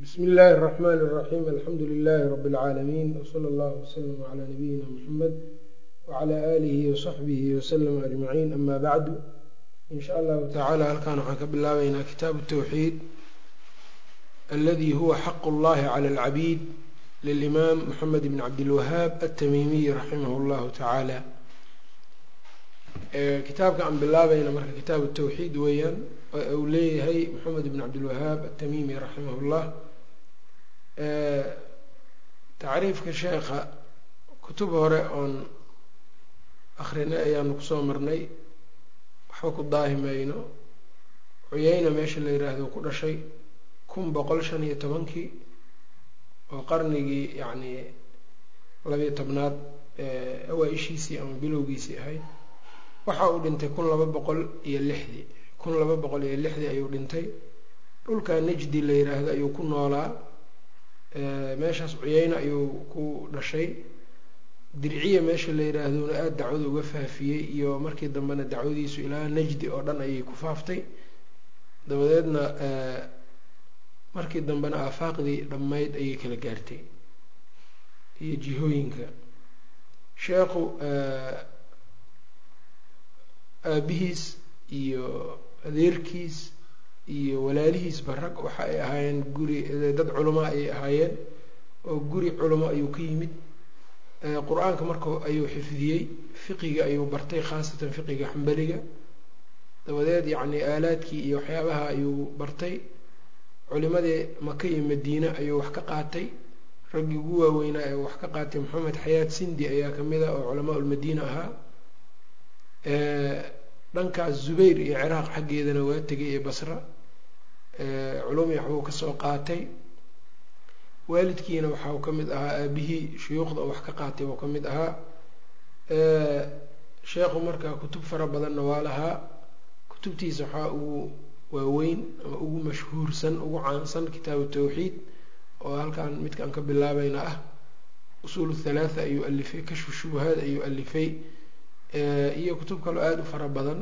bsmi illaahi الرحmn الرaxيm alxamdu لilaahi rb اlcaalamiin wslى اllah wslm عlى nabiyina mxamed wعlى alihi وصaxbihi wslm aجmaciin ama bacdu in sha allahu tacala halkan waxaan ka bilaabeynaa kitaabu الtwxiid aladi huwa xaq اllahi clى اlcabiid lilimaam mxamed bn cabdilwahaab aلtamimiy raximah اllahu tacaala kitaabka aan bilaabayna marka kitaabu tawxiid weeyaan uu leeyahay maxamed bn cabdilwahaab atamimi raximah llah tacriifka sheekha kutub hore oon akrinay ayaanu kusoo marnay waxba ku daahi mayno cuyeyna meesha la yiraahdo ku dhashay kun boqol shan iyo tobankii oo qarnigii yacni labiyo tobnaad awaa-ishiisii ama bilowgiisii ahayd waxa uu dhintay kun laba boqol iyo lixdii kun laba boqol iyo lixdii ayuu dhintay dhulka najdi la yiraahdo ayuu ku noolaa meeshaas cuyeyne ayuu ku dhashay dirciya meesha la yiraahdona aada dacwada uga faafiyey iyo markii dambena dacwadiisu ilaa najdi oo dhan ayay ku faaftay dabadeedna markii dambena aafaaqdii dhammayd ayay kala gaartay iyo jihooyinka sheekhu aabihiis iyo adeerkiis iyo walaalihiisba rag waxa ay ahaayeen guri dad culamo ayay ahaayeen oo guri culamo ayuu ka yimid qur-aanka marka ayuu xifdiyey fiqiga ayuu bartay khaasatan fiqiga xambaliga dabadeed yacni aalaadkii iyo waxyaabaha ayuu bartay culimadii maka iyo madiine ayuu wax ka qaatay raggii ugu waaweynaa ee wax ka qaatay maxamed xayaat sindi ayaa kamid a oo culamaa ulmadiina ahaa dhankaas zubayr iyo ciraaq xaggeedana waa tegay ee basra culumi waxbuu kasoo qaatay waalidkiina waxa uu ka mid ahaa aabihii shuyuukhda oo wax ka qaatay uu ka mid ahaa sheekhu markaa kutub fara badanna waa lahaa kutubtiisa waxaa ugu waaweyn ama ugu mashhuursan ugu caansan kitaabu tawxiid oo halkan midkaan ka bilaabayna ah usuul thalaatha ayuu alifay kashfu shubahaad ayuu alifay iyo kutub kaloo aada u fara badan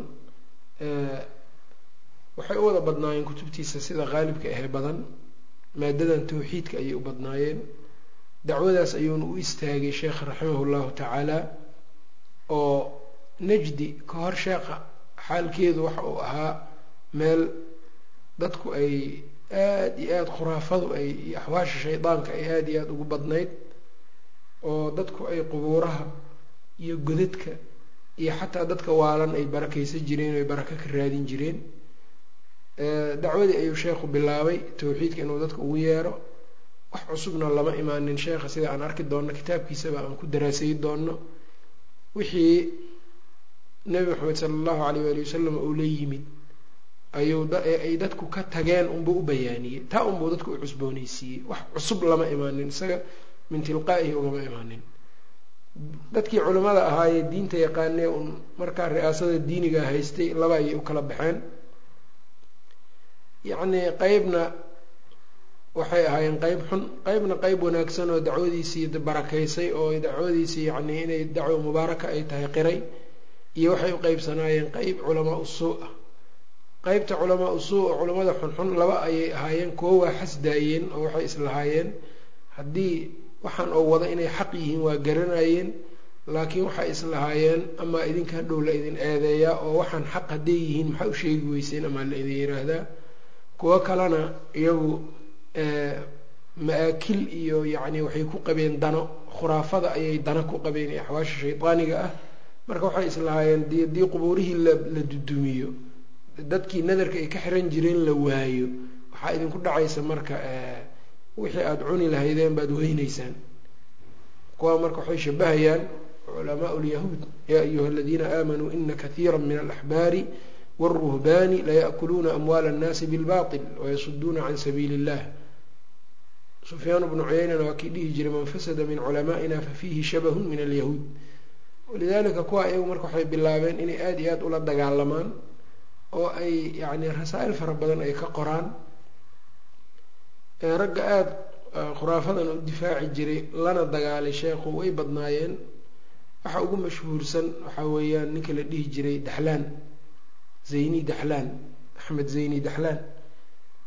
waxay u wada badnaayeen kutubtiisa sida qaalibka ahee badan maadadan tawxiidka ayay u badnaayeen dacwadaas ayuuna u istaagay sheekha raximah llahu tacaala oo najdi ka hor sheekha xaalkeedu waxa uu ahaa meel dadku ay aada iyo aada khuraafadu ay iyo axwaasha shaydaanka ay aada iyo aada ugu badnayd oo dadku ay qubuuraha iyo godadka iyo xataa dadka waalan ay barakaysan jireen ay baraka ka raadin jireen dacwadii ayuu sheekhu bilaabay tawxiidka inuu dadka ugu yeero wax cusubna lama imaanin sheekha sida aan arki doonno kitaabkiisaba aan ku daraasayi doonno wixii nebi maxamed sala allahu alayh waali wasalam uu la yimid ayuu ay dadku ka tageen unbuu u bayaaniyey taa unbuu dadku u cusbooneysiiyey wax cusub lama imaanin isaga min tilqaa'ihi ugama imaanin dadkii culimmada ahaayee diinta yaqaanee un markaa ri'aasada diiniga haystay laba ayay u kala baxeen yacnii qeybna waxay ahaayeen qeyb xun qeybna qeyb wanaagsan oo dacwadiisii barakaysay oo dacwadiisii yacnii inay dacwo mubaaraka ay tahay qiray iyo waxay u qeybsanaayeen qeyb culamaa usuu ah qeybta culamaa usuu oo culimmada xunxun laba ayay ahaayeen kuwo waa xasdaayeen oo waxay islahaayeen haddii waxaan oo wada inay xaq yihiin waa garanayeen laakiin waxay islahaayeen amaa idinka hadhow la idin eedeeyaa oo waxaan xaq hadday yihiin maxaa u sheegi weyseen amaa la idin yiraahdaa kuwo kalena iyagu ma-aakil iyo yacni waxay ku qabeen dano khuraafada ayay dano ku qabeen ee axwaasha shaydaaniga ah marka waxay islahaayeen di haddii qubuurihii la la dudumiyo dadkii nadarka ay ka xiran jireen la waayo waxaa idinku dhacaysa marka wixii aada cuni lahaydeen baad weyneysaan kuwa marka waxay shabahayaan culamaa lyahuud yaa ayuha aladiina aamanuu ina kathiira min alaxbaari wاlruhbani laya'kuluuna amwaala اnnaasi bilbaطil wayasuduuna can sabiili اllah sufyaan bnu cuyeynana waa kii dhihi jiray man fasada min culama'ina fafiihi shabahun min alyahuud walidalika kuwa iyagu marka waxay bilaabeen inay aada iyo aada ula dagaalamaan oo ay yani rasaa-il fara badan ay ka qoraan ragga aada khuraafadan u difaaci jiray lana dagaalay sheekhu way badnaayeen waxa ugu mashhuursan waxaa weeyaan ninka la dhihi jiray daxlaan zayni daxlaan axmed zayni daxlaan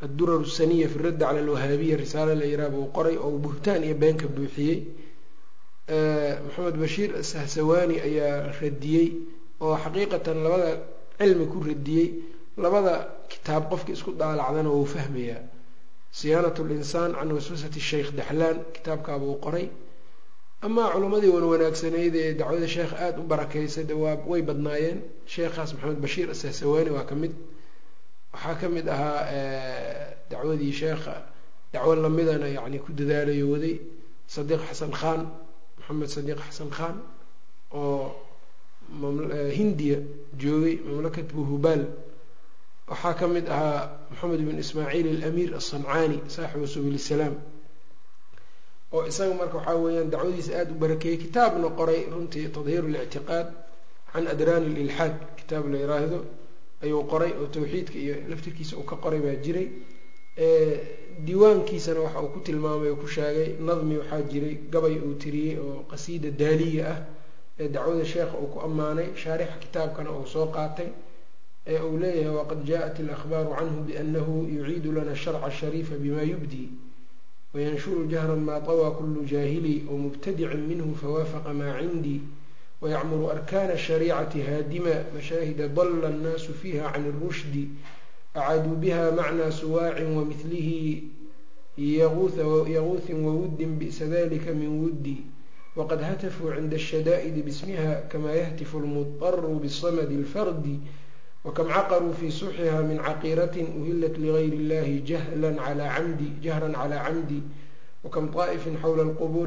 addurar saniya fi raddi cala alwahaabiya risaale la yiraha buu qoray oo buhtaan iyo beenka buuxiyey maxamed bashiir sahsawaani ayaa radiyey oo xaqiiqatan labada cilmi ku radiyey labada kitaab qofka isku daalacdana wuu fahmayaa siyaanat linsaan can waswasati sheikh daxlaan kitaabkaabuu qoray amaa culimmadii wan wanaagsanayd ee dacwada sheekh aada u barakeysay de waa way badnaayeen sheekhaas maxamed bashiir asahsawaani waa ka mid waxaa ka mid ahaa dacwadii sheekha dacwo lamidana yani ku dadaalayo waday sadiiq xasan khan maxamed sadiiq xasan khan oo hindiya joogay mamlakat buhubaal waxaa ka mid ahaa maxamed bin ismaaciil alamiir aلصancaani saaxibu subul salaam oo isaga marka waxaa weeyaan dacwadiisa aada u barakeeyey kitaabna qoray runtii tadhiir اlictiqaad can adraan اlilxaad kitaab la yiraahdo ayuu qoray oo tawxiidka iyo laftirkiisa uu ka qoray baa jiray diiwaankiisana waxa uu ku tilmaamay oo ku sheegay nadmi waxaa jiray gabay uu tiriyey oo qasiida daaliya ah ee dacwada sheekha uu ku ammaanay shaarixa kitaabkana uu soo qaatay ee uu leeyahay waqad jaءat اlأkhbaaru canhu biأnahu yuciidu lana sharca shariifa bima yubdi wayanshuru jahra ma طawى kulu jaahili wmubtadicin minhu fawaafaqa ma cindii wyacmuru arkana الshariicati haadima mashaahida dala الnaasu fiha can الrushdi acaaduu biha macnaa suwaacin wamilihi yaguuhin wawuddin bi'sa dalika min wuddi waqad hatafuu cinda الshadaa'idi bismiha kama yahtifu اlmuطaru bsamdi اlfardi wakam caqaruu fi suxiha min caqiiratin uhilat ligayr اllahi jahran calى camdi wkam طaa'ifin xawla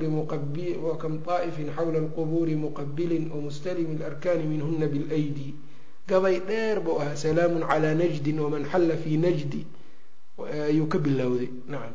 اlqubuuri muqabilin wamustalimi اlarkaani minhuna biاlaydi gabay dheer buu ahaa salaamu calaa najdin waman xalla fii najdi ayuu ka bilowday nacam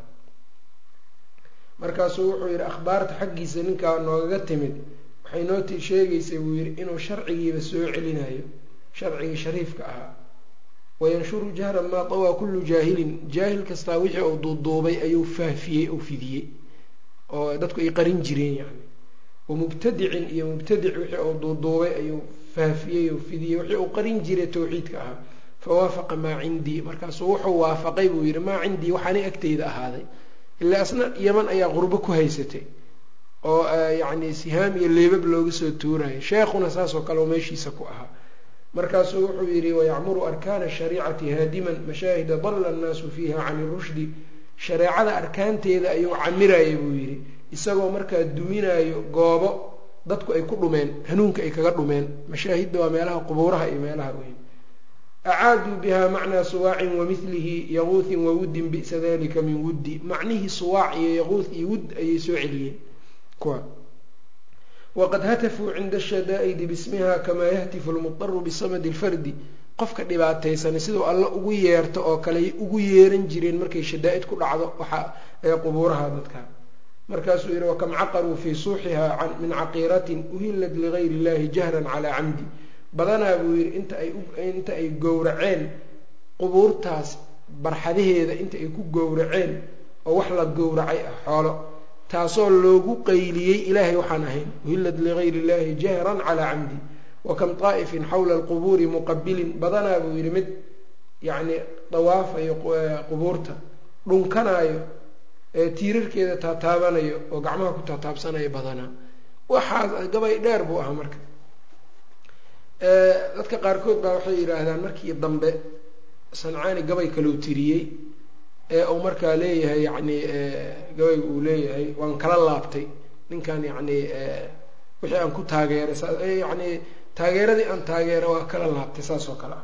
markaasuu wuxuu yihi akhbaarta xaggiisa ninkaa noogaga timid waxay noo t sheegaysay buu yihi inuu sharcigiiba soo celinayo sharcigii shariifka ahaa wayanshuru jahran maa tawaa kullu jaahilin jaahil kastaa wixii uu duuduubay ayuu faafiyey oo fidiyey oo dadku ay qarin jireen yani wamubtadicin iyo mubtadic wixii uu duuduubay ayuu faafiyey oo fidiyey wixii uu qarin jiray tawxiidka ahaa fawaafaqa maa cindii markaasuu wuxuu waafaqay buu yihi maa cindii waxaanay agteyda ahaaday ilaa asna yaman ayaa qurbo ku haysatay oo yacni sihaam iyo leebab looga soo tuuraya sheekhuna saasoo kale oo meeshiisa ku ahaa markaasuu wuxuu yihi wayacmuru arkaana shariicati haadiman mashaahida dalla annaasu fiiha cani rushdi shareecada arkaanteeda ayuu camiraya buu yihi isagoo markaa duminayo goobo dadku ay ku dhumeen hanuunka ay kaga dhumeen mashaahidda waa meelaha qubuuraha iyo meelaha weyn acaaduu biha macnaa suwaacin wamilihi yaquuthin wawuddin bi'sa dalika min wuddi macnihii suwaac iyo yaquuth iyo wudd ayay soo celiyeen kuwa waqad hatafuu cinda ashadaa'idi bismiha kamaa yahtifu lmudaru bisamadi lfardi qofka dhibaataysanay siduu alla ugu yeerto oo kale ugu yeeran jireen markay shadaa-id ku dhacdo waxa ee qubuuraha dadka markaasuu yihi wakam caqaruu fii suuxiha min caqiiratin uhillat ligayr illahi jahran calaa camdi badanaa buu yihi inta ay inta ay gowraceen qubuurtaas barxadaheeda inta ay ku gowraceen oo wax la gowracay ah xoolo taasoo loogu qayliyey ilaahay waxaan ahayn uhillat ligayr illahi jahran calaa camdi wakam taa'ifin xawla alqubuuri muqabilin badanaa buu yihi mid yacni dawaafayo qubuurta dhunkanaayo ee tiirarkeeda taataabanayo oo gacmaha ku taataabsanayo badanaa waxaas gabay dheer buu ahaa marka dadka qaarkood baa waxay yidhaahdaan markii dambe sancaani gabay kalou tiriyey ee uu markaa leeyahay yacni gabayga uu leeyahay waan kala laabtay ninkan yacni wixii aan ku taageeray yacni taageeradii aan taageera waa kala laabtay saas oo kale ah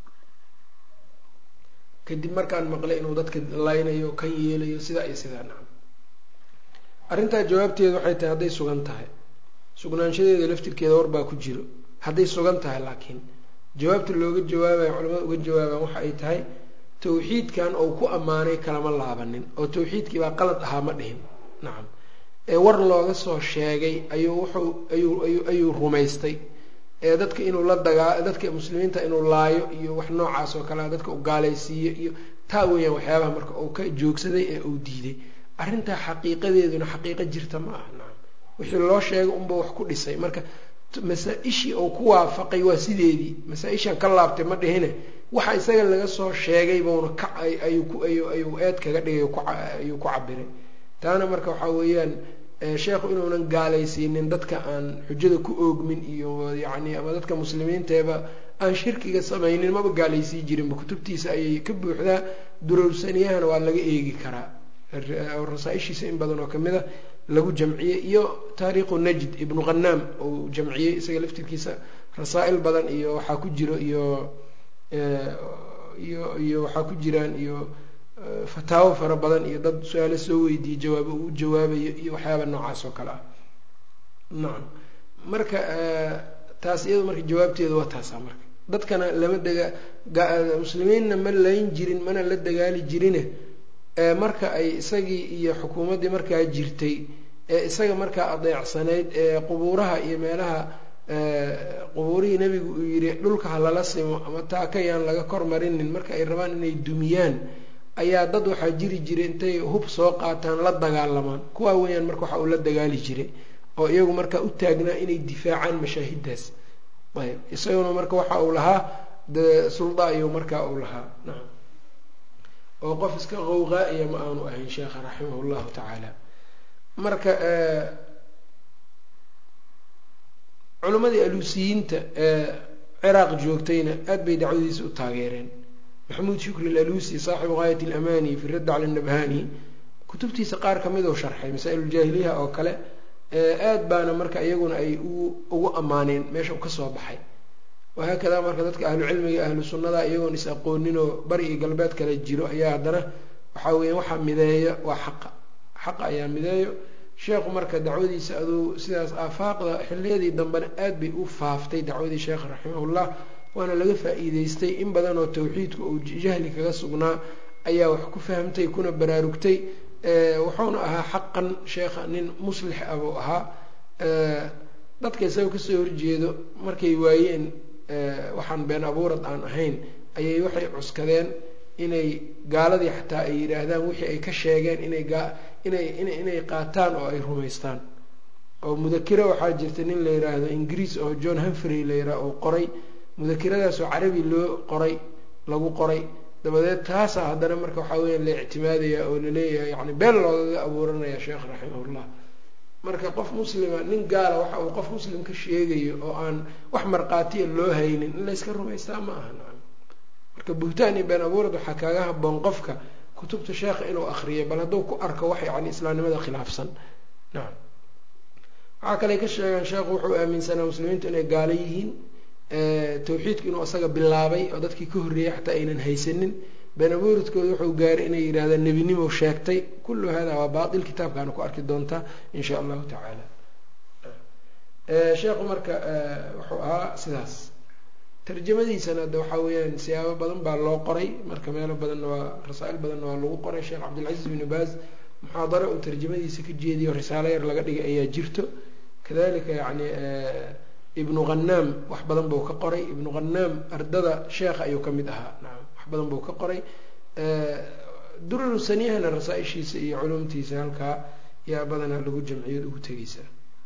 kadib markaan maqlay inuu dadka laynayo kan yeelayo sidaa iyo sidaa nacam arrintaa jawaabteedu waxay tahay hadday sugan tahay sugnaanshadeeda laftirkeeda warbaa ku jiro hadday sugan tahay laakiin jawaabta looga jawaabayo culamada uga jawaabaan waxa ay tahay tawxiidkan ou ku ammaanay kalama laabanin oo tawxiidkii baa qalad ahaa ma dhihin nacam ee war looga soo sheegay ayuu wuxuu ayuu ayu ayuu rumaystay ee dadka inuu la dagaa dadka muslimiinta inuu laayo iyo wax noocaas oo kalea dadka u gaalaysiiyo iyo taa weeyaan waxyaabaha marka uu ka joogsaday ee uu diiday arrintaa xaqiiqadeeduna xaqiiqo jirta ma aha nacam wixii loo sheegay unba wax ku dhisay marka masaa-ishii uu ku waafaqay waa sideedii masaa-ishan ka laabtay ma dhihine waxa isaga laga soo sheegay buuna ka ayuu eed kaga dhigay ayuu ku cabiray taana marka waxaa weeyaan sheekhu inuunan gaalaysiinin dadka aan xujada ku oogmin iyo yacni ama dadka muslimiinteeba aan shirkiga samaynin maba gaalaysii jirinba kutubtiisa ayay ka buuxdaa durowsaniyahana waa laga eegi karaa rasaa-ishiisa in badan oo kamid a lagu jamciyey iyo taariikhu najd ibnu qanaam uu jamciyey isaga laftirkiisa rasaa-il badan iyo waxaa ku jiro iyo iyo iyo waxaa ku jiraan iyo fataawo fara badan iyo dad su-aalo soo weydiiyey jawaabo uu jawaabayo iyo waxyaaba noocaas oo kale ah nacam marka taas iyado marka jawaabteeda waa taasa marka dadkana lama dega muslimiinna ma layn jirin mana la dagaali jirine marka ay isagii iyo xukuumaddii markaa jirtay ee isaga markaa adeecsanayd ee qubuuraha iyo meelaha qubuurihii nebigu uu yidhi dhulka ha lala simo ama taakayaan laga kor marinin marka ay rabaan inay dumiyaan ayaa dad waxaa jiri jiray intay hub soo qaataan la dagaalamaan kuwaa weeyaan marka waxa uu la dagaali jiray oo iyagu markaa u taagnaa inay difaacaan mashaahidaas ayb isaguna marka waxa uu lahaa de sulda ayuu markaa uu lahaa nacam oo qof iska qowqaa-iya ma aanu ahayn sheekha raximah llahu tacaala marka culimmadii aluusiyiinta ee ciraaq joogtayna aad bay dacwadiisa u taageereen maxamuud shukri alaluusi saaxibu gaayat alamani fi radd cala nabhani kutubtiisa qaar kamid oo sharxay masaa-iluljaahiliyaha oo kale aad baana marka iyaguna ay ugu ammaaneen meesha u kasoo baxay wahaakadaa marka dadka ahlu cilmiga ahlu sunnada iyagoon is aqooninoo bari iyo galbeed kale jiro ayaa haddana waxaa weya waxaa mideeya waa xaqa xaqa ayaa mideeyo sheekhu marka dacwadiisa aduu sidaas aafaaqda xiliyadii dambena aad bay u faaftay dacwadii sheekha raximahullah waana laga faa-iideystay in badan oo tawxiidku uu jahli kaga sugnaa ayaa wax ku fahamtay kuna baraarugtay wuxuuna ahaa xaqan sheekha nin muslix ah buu ahaa dadka isaga kasoo horjeedo markay waayeen waxaan been abuurad aan ahayn ayay waxay cuskadeen inay gaaladii xataa ay yidhaahdaan wixii ay ka sheegeen inay inay inay qaataan oo ay rumaystaan oo mudakiro waxaa jirta nin la yidhaahdo ingiriis oo john humfrey la yidhaah oo qoray mudakiradaasoo carabi loo qoray lagu qoray dabadeed taasaa haddana marka waxaa weya la ictimaadaya oo laleeyahay yani been loogaga abuuranaya sheekh raximahullah marka qof muslima nin gaala waxa uu qof muslim ka sheegayo oo aan wax markhaatiya loo haynin in layska rumaystaa ma aha nacam marka buhtaan iyo been abuurad waxaa kaaga haboon qofka kutubta sheekha inuu akriyo bal hadduu ku arko wax yani islaamnimada khilaafsan nacam waxaa kale ka sheegaan sheekhu wuxuu aaminsanaa muslimiintu inay gaalo yihiin tawxiidku inuu isaga bilaabay oo dadkii ka horreeyay xataa aynan haysanin been abuuridkooda wuxuu gaaray inay yidhahdaan nebinimo sheegtay kullu hada waa baatil kitaabkaana ku arki doontaa in sha allahu tacaala sheekhu marka wuxuu ahaa sidaas tarjamadiisana de waxaa weeyaan siyaabo badan baa loo qoray marka meelo badanna waa rasaa-il badanna waa lagu qoray sheekh cabdilcaziz binu baaz muxaadaro uu tarjamadiisa ka jeediyo risaalo yar laga dhigay ayaa jirto kadalika yani ibnu khanaam wax badan buu ka qoray ibnu khanaam ardada sheekha ayuu ka mid ahaa nacam wax badan buu ka qoray duraru saniyahana rasaa-ishiisa iyo culumtiisa halkaa yaa badanaa lagu jamciyood ugu tegeysa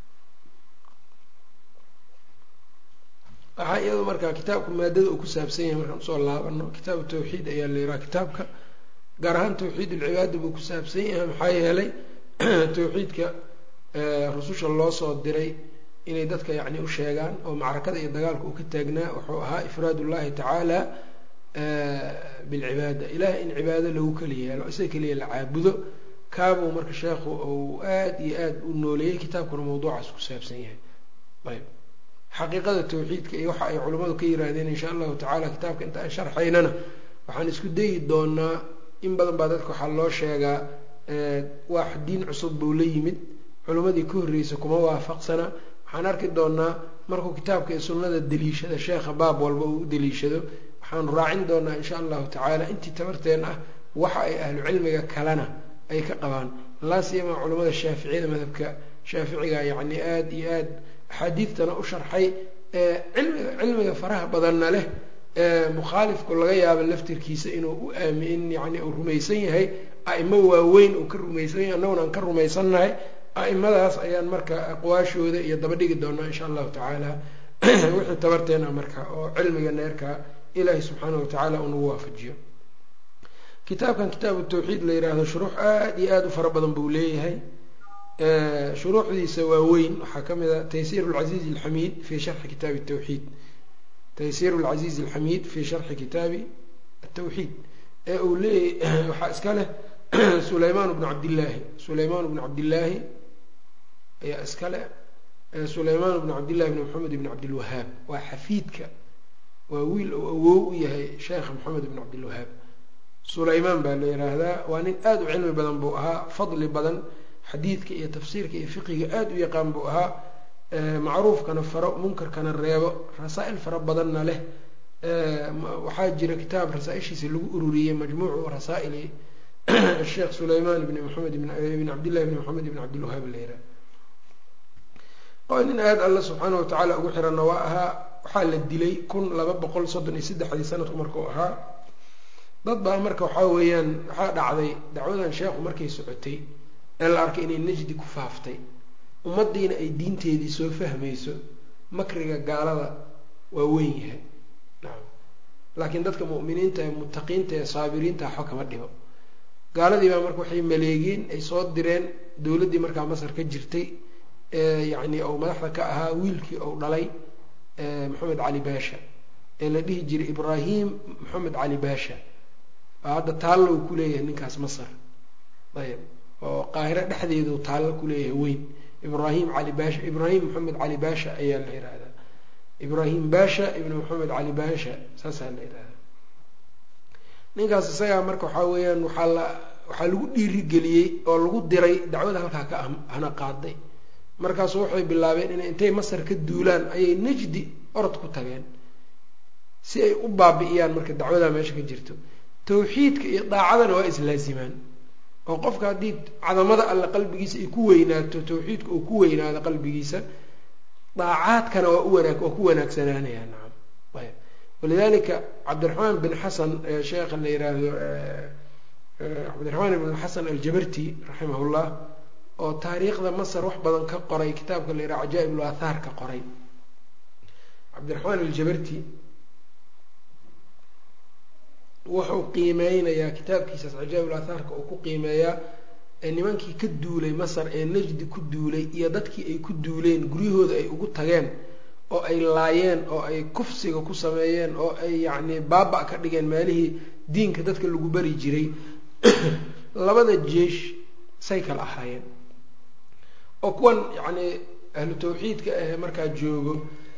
waxaa iyado markaa kitaabka maadada uu ku saabsan yahay markaan usoo laabano kitaabu tawxiid ayaa la yiraha kitaabka gaar ahaan tawxiid ulcibaada buu ku saabsan yahay maxaa yeelay tawxiidka rususha loo soo diray inay dadka yacni u sheegaan oo macrakada iyo dagaalka uu ka taagnaa wuxuu ahaa ifraad ullahi tacaala bilcibaada ilaah in cibaado lagu keli yeelo isaga keliya la caabudo kaabuu marka sheekhu uu aada iyo aada u nooleeyey kitaabkuna mawduucaas ku saabsan yahay ayb xaqiiqada tawxiidka iyo waxa ay culimmadu ka yiraahdeen insha allahu tacala kitaabka inta aan sharxaynana waxaan isku dayi doonaa in badan baa dadka waxaa loo sheegaa wax diin cusub buu la yimid culimmadii ka horreysa kuma waafaqsana waxaan arki doonaa markuu kitaabka iyo sunnada daliishada sheekha baab walba uu u daliishado waxaanu raacin doonaa insha allahu tacaala intii tabarteen ah waxa ay ahlu cilmiga kalena ay ka qabaan laasiyama culimmada shaaficiyada madhabka shaaficiga yacni aada iyo aad axaadiidtana u sharxay cilmiga cilmiga faraha badanna leh mukhaalifku laga yaabo laftirkiisa inuu u aami in yani uu rumaysan yahay aimo waaweyn uu ka rumaysan yahay annaguna aan ka rumaysannahay a-imadaas ayaan marka aqwaashooda iyo daba dhigi doonaa insha allahu tacaala wixii tabarteena marka oo cilmiga neerka ilaahi subxaana wa tacaala uu nagu waafajiyo kitaabkan kitaabu tawxiid la yidhaahdo shuruux aada iyo aada u fara badan buu leeyahay shuruuxdiisa waa weyn waxaa ka mid a taysiir lcasiiz alxamiid fi sharxi kitaabi tawxiid taysiir lcasiiz alxamiid fi sharxi kitaabi atawxiid ee uu leeyahy waxaa iska leh sulaymaan bnu cabdillaahi sulaymaan bnu cabdillaahi ayaa iska leh sulaymaan bnu cabdillahi bni maxamed bni cabdilwahaab waa xafiidka waa wiil uu awow u yahay sheekha maxamed bn cabdilwahaab sulaymaan baa la yidhaahdaa waa nin aada u cilmi badan buu ahaa fadli badan xadiidka iyo tafsiirka iyo fiqiga aada u yaqaan buu ahaa macruufkana faro munkarkana reebo rasaa-il fara badanna leh waxaa jira kitaab rasaa-ishiisa lagu ururiyey majmuucu rasaa-ili sheekh sulaymaan bni maxamed bn cabdillahi bni maxamed bn cabdilwahaab la yidhaha nin aada alla subxaana wa tacaala ugu xiranna waa ahaa waxaa la dilay kun laba boqol soddon iyo saddexdii sanadku markuu ahaa dad baa marka waxaa weeyaan waxaa dhacday dacwadan sheekhu markay socotay ee la arkay inay najdi ku faaftay ummaddiina ay diinteedii soo fahmayso makriga gaalada waa weyn yahay nacam laakiin dadka mu'miniinta ee mutaqiinta ee saabiriinta waxba kama dhibo gaaladii baa marka waxay maleegeen ay soo direen dowladdii markaa masar ka jirtay yacni ou madaxda ka ahaa wiilkii ou dhalay maxamed cali baasha ee la dhihi jiray ibraahim maxamed cali baasha oo hadda taallo uu ku leeyahay ninkaas masar ayb oo qaahiro dhexdeedu taallo ku leeyahay weyn ibraahim cali baasha ibraahim maxamed cali baasha ayaa la yihahdaa ibraahim baasha ibn maxamed cali baasha saasaa la yihahdaa ninkaas isagaa marka waxaa weeyaan waxaa la waxaa lagu dhiirigeliyey oo lagu diray dacwada halkaa ka hana qaaday markaasu waxay bilaabeen inay intay masar ka duulaan ayay najdi orod ku tageen si ay u baabi'iyaan marka dacwadaa meesha ka jirto tawxiidka iyo daacadana waa islaasimaan oo qofka haddii cadamada alle qalbigiisa ay ku weynaato tawxiidka uu ku weynaado qalbigiisa daacaadkana waa u wanaag waa ku wanaagsanaanaya nacam ayb walidalika cabdiraxmaan bin xasan sheekha la yiraahdo cabdiraxmaan ibn xasan aljabarti raximahullah oo taariikhda masar wax badan ka qoray kitaabka la yidhaha cajaa-ib ul aathaar ka qoray cabdiraxmaan aljabarti wuxuu qiimeynayaa kitaabkiisaas cajaa-ib ul aathaarka uu ku qiimeeyaa nimankii ka duulay masar ee najdi ku duulay iyo dadkii ay ku duuleen guryahooda ay ugu tageen oo ay laayeen oo ay kufsiga ku sameeyeen oo ay yacni baaba ka dhigeen meelihii diinka dadka lagu bari jiray labada jeesh say kala ahaayeen oo kuwan yacni ahlu tawxiidka ah markaa joogo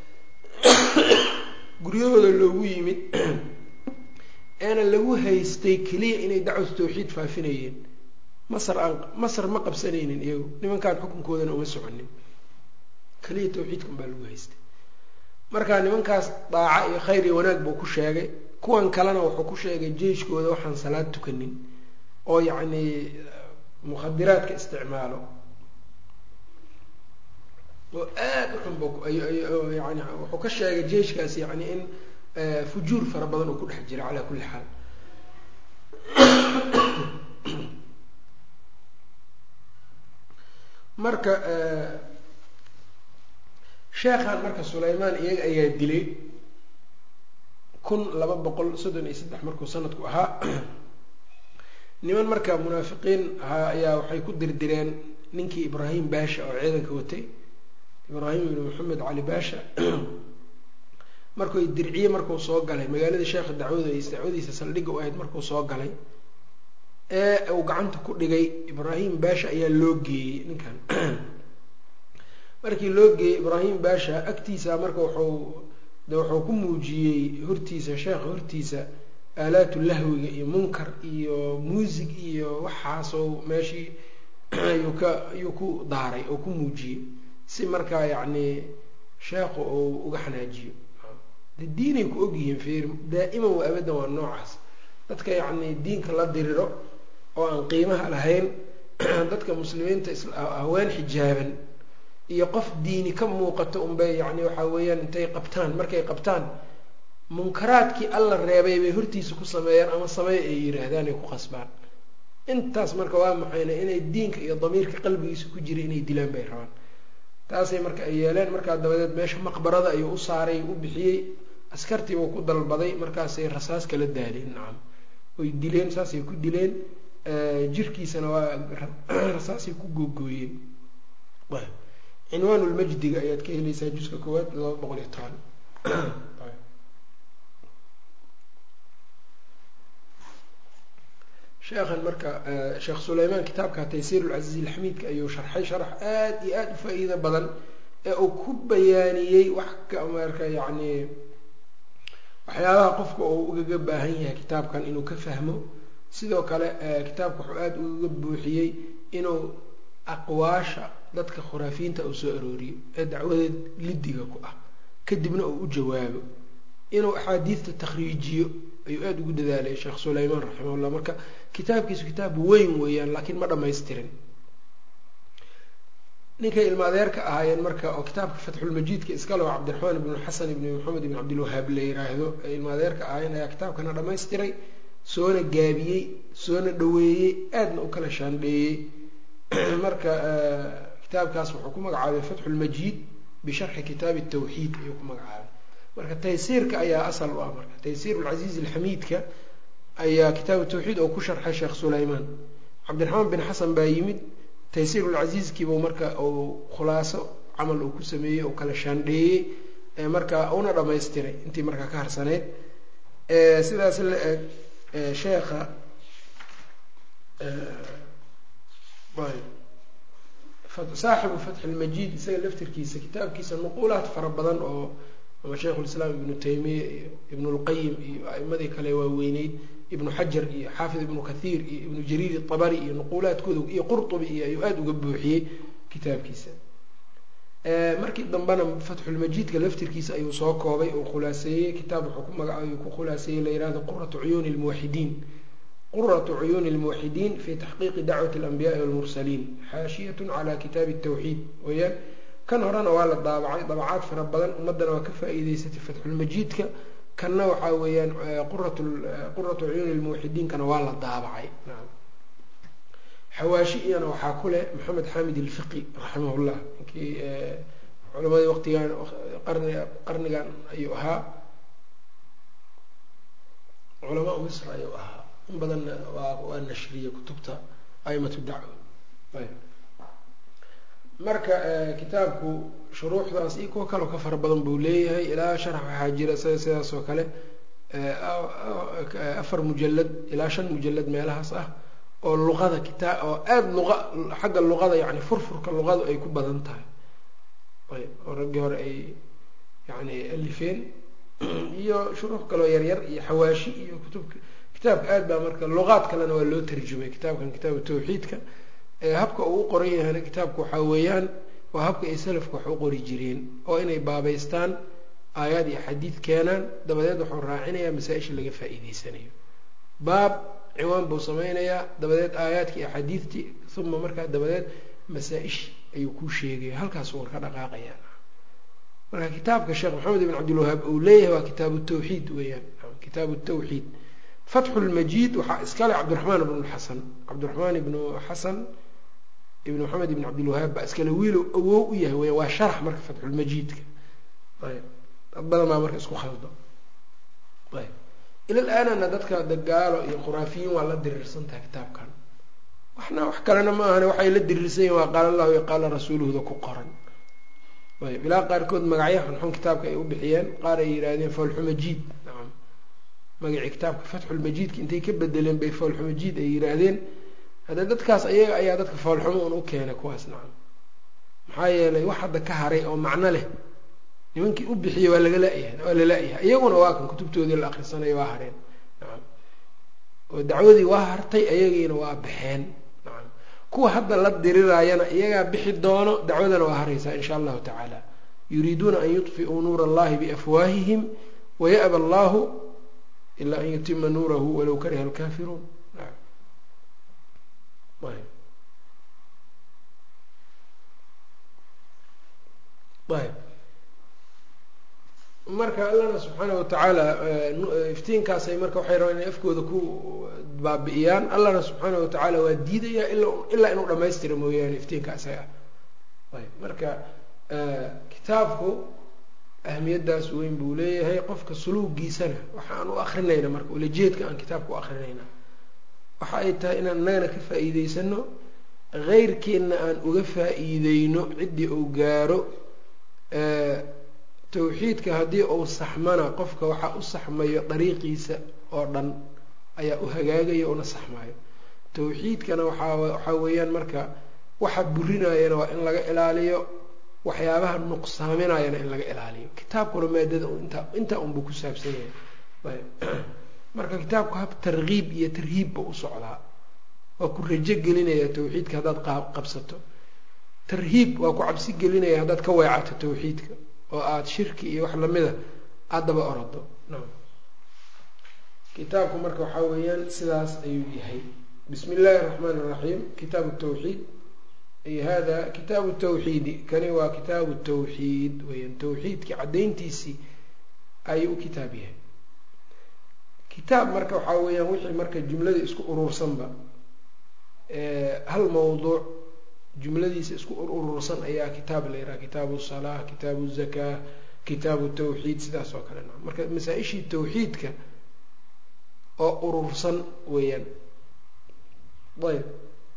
guryahooda loogu yimid eena lagu haystay keliya inay dacwatu tawxiid faafinayeen masar aan masar ma qabsanaynin iyagu nimankaan xukunkoodana uma soconin keliya tawxiidkan baa lagu haystay marka nimankaas daaca iyo khayr iyo wanaag buu ku sheegay kuwan kalena wuxuu ku sheegay jeyshkooda waxaan salaad tukanin oo yacni mukhadiraadka isticmaalo oo aada u xun bu yani wuxuu ka sheegay jeyshkaas yani in fujuur fara badan uu ku dhex jira calaa kulli xaal marka sheekhan marka sulaymaan iyaga ayaa dilay kun laba boqol soddon iyo saddex markuu sanadku ahaa niman marka munaafiqiin ahaa ayaa waxay ku dirdireen ninkii ibraahim baasha oo ciidanka watay ibraahim ibn maxamed cali baasha markuy dirciye markuu soo galay magaaladii sheekha dacwadays dacwadiisa saldhigga u ahayd markuu soo galay ee uu gacanta ku dhigay ibraahim baasha ayaa loo geeyey ninkan markii loo geeyey ibraahim baasha agtiisa marka wuxuu de wuxuu ku muujiyey hortiisa sheekha hortiisa aalaatu lahwiga iyo munkar iyo muusig iyo waxaasoo meeshii ayuu ka ayuu ku daaray oo ku muujiyey si markaa yacni sheekhu uu uga xanaajiyo de diinay ku ogyihiin feer daa'iman waa abadan waa noocaas dadka yacni diinka la diriro oo aan qiimaha lahayn dadka muslimiinta haween xijaaban iyo qof diini ka muuqato unbay yacni waxaa weeyaan intay qabtaan markay qabtaan munkaraadkii alla reebay bay hortiisa ku sameeyaan ama sameey ay yiraahdaan ay ku qasbaan intaas marka waa maxayna inay diinka iyo damiirka qalbigiisa ku jira inay dilaan bay rabaan taasay marka ay yeeleen markaa dabadeed meesha maqbarada ayuu u saaray u bixiyey askartii buu ku dalbaday markaasay rasaas kala daaleen nacam way dileen saasay ku dileen jirkiisana waa rasaasay ku googooyeen cinwaanulmajdiga ayaad ka helaysaa juska koowaad laba boqol iyo toban sheekhan marka sheekh sulaymaan kitaabka taysiir lcasiiz ilxamiidka ayuu sharxay sharax aada iyo aada u faa-iido badan ee uu ku bayaaniyey wax ka marka yacni waxyaabaha qofka uu ugaga baahan yahay kitaabkan inuu ka fahmo sidoo kale kitaabka wuxuu aada ugaga buuxiyey inuu aqwaasha dadka khuraafiyiinta uu soo arooriyo ee dacwadeed lidiga ku ah kadibna uu u jawaabo inuu axaadiidta takhriijiyo ayuu aada ugu dadaalay sheekh sulaymaan raximahullah marka kitaabkiisu kitaab weyn weeyaan laakiin ma dhamaystirin ninkay ilma adeerka ahaayeen marka oo kitaabka fatxulmajiidka iska leo cabdiraxmaan ibnu xasan ibni maxamed ibn cabdilwahaab la yiraahdo ay ilma adeerka ahaayeen ayaa kitaabkana dhamaystiray soona gaabiyey soona dhaweeyey aadna u kala shaandheeyey marka kitaabkaas wuxuu ku magacaabay fatxulmajiid bisharxi kitaabi tawxiid ayuu ku magacaabay marka taysiirka ayaa asal u ah marka taysiir lcasiiz alxamiidka ayaa kitaabu tawxiid oo ku sharxay sheekh sulaymaan cabdiraxmaan bin xasan baa yimid taysiir lcasiizkiibuu marka uu khulaaso camal uu ku sameeyey oo kala shaandheeyey marka una dhamaystiray intii markaa ka harsaneyd sidaas la eg sheekha saaxibu fatxi lmajiid isaga laftirkiisa kitaabkiisa nuquulaad fara badan oo ama sheikhulislaam ibnu taymiya iyo ibnu lqayim iyo aimadii kale waaweyneyd ibnu xajar iyo xaafid ibnu kathiir iyo ibnu jariir abari iyo nuquulaadkooda iyo qurtubi iyo ayuu aada uga buuxiyey kitaabkiisa markii dambena fatxulmajiidka laftirkiisa ayuu soo koobay oo khulaaseeyey kitaab wuxuu ku magacaabay ku khulaaseeyey la yihahdo quratu cuyuuni lmuwaxidiin quratu cuyuuni lmuwaxidiin fi taxqiiqi dacwati alanbiyaai walmursaliin xaashiyatun cala kitaabi tawxiid weyaan kan horena waa la daabacay dabacaad fara badan ummaddana waa ka faa-iideysatay fatxulmajiidka kanna waxaa weeyaan qurat quratu cuyuuni lmuwaxidiinkana waa la daabacay xawaashi iyana waxaa ku leh maxamed xamid ilfiqi raximahullah ninkii culamadii waqtigan qarni qarnigan ayuu ahaa culamaa misr ayuu ahaa in badanna waa waa nashriyey kutubta aimatu dacwa marka kitaabku shuruuxdaas iyo kuwo kaloo ka fara badan buu leeyahay ilaa sharax waxaa jira sida sidaas oo kale afar mujalad ilaa shan mujalad meelahaas ah oo luqada kitaa oo aada luqa xagga luqada yani furfurka luqadu ay ku badan tahay ayb oo raggii hore ay yani alifeen iyo shuruux kaloo yaryar iyo xawaashi iyo kutubka kitaabka aad baa marka luqaad kalena waa loo tarjumay kitaabkan kitaabu tawxiidka habka uu u qoran yahayna kitaabka waxaa weeyaan waa habka ay salafka wax u qori jireen oo inay baabaystaan aayaad iyo xadiid keenaan dabadeed wuxuu raacinayaa masaa-isha laga faa-iideysanayo baab ciwaan buu sameynayaa dabadeed aayaadkii axaadiidtii uma markaa dabadeed masaa-ish ayuu kuu sheegaya halkaas war ka dhaqaaqayaa marka kitaabka sheekh maxamed ibn cabdilwahaab uu leeyahay waa kitaabu tawxiid weeyaan kitaabu tawxiid fatxu lmajiid waxaa iskale cabdiraxmaan ibnu xasan cabdiraxmaan ibnu xasan ibn maxamed ibn cabdilwahaab baa iskale wiilow awow u yahay weya waa sharax marka fatxulmajiidka ayb dad badan baa marka isku khaldo ayb ilal aanana dadka dagaalo iyo khuraafiyiin waa la diriirsantaha kitaabkan waxna wax kalena ma ahane waxay la diriirsan yihin waa qaala allahu iyo qaala rasuuluhuda ku qoran ayb ilaa qaarkood magacyo xunxun kitaabka ay u bixiyeen qaar ay yidhaahdeen foolxumajiid nacam magacii kitaabka fatxulmajiidka intay ka bedeleen bay foolxumajiid ay yidhaahdeen hadda dadkaas ayaga ayaa dadka foolxumo un u keenay kuwaas nacam maxaa yeelay wax hadda ka haray oo macno leh nimankii u bixiyey waa laga la-yahay waa la la-yahay iyaguna waa kan kutubtoodii la akrisanayo waa hareen nacam oo dacwadii waa hartay ayagiina waa baxeen nacam kuwa hadda la diriraayana iyagaa bixi doono dacwadana waa haraysaa insha allahu tacaala yuriiduuna an yudfiuu nuura allahi biafwaahihim waya'ba allahu ilaa an yutima nuurahu walow kariha alkaafiruun ayb marka allana subxaana watacaala iftiinkaasay marka waxay rabaan inay afkooda ku baabi'iyaan allana subxaana watacaala waa diidayaa ilaa inuu dhamaystira mooyaane iftiinka isaga ayb marka kitaabku ahmiyadaas weyn buu leeyahay qofka suluugiisana waxa aan u akrinayna marka ulajeedka aan kitaabka u akrinayna waxa ay tahay inaan innagana ka faa'iideysano keyrkeenna aan uga faa'iideyno ciddii uu gaaro tawxiidka haddii uu saxmana qofka waxaa u saxmayo dariiqiisa oo dhan ayaa u hagaagaya una saxmayo tawxiidkana waxaa waxaa weeyaan marka waxa burinayana waa in laga ilaaliyo waxyaabaha nuqsaaminayana in laga ilaaliyo kitaabkuna maadada intaa intaa unbuu ku saabsan yahay marka kitaabku hab tarkiib iyo tarhiibba u socdaa waa ku rajo gelinaya tawxiidka haddaad qabsato tarhiib waa ku cabsi gelinaya haddaad ka weecato tawxiidka oo aada shirki iyo wax lamida aada daba orado nam kitaabku marka waxaa weeyaan sidaas ayuu yahay bismi illaahi araxmaan iraxiim kitaabu tawxiid ay hada kitaabu tawxiidi kani waa kitaabu tawxiid weyaan tawxiidkii caddayntiisii ayuu u kitaab yahay kitaab marka waxaa weeyaan wixii marka jumlada isku urursanba hal mawduuc jumladiisa isku urursan ayaa kitaab la yidhaha kitaabu salaa kitaabu zakaa kitaabu tawxiid sidaas oo kale na marka masaa-ishii tawxiidka oo urursan weeyaan ayb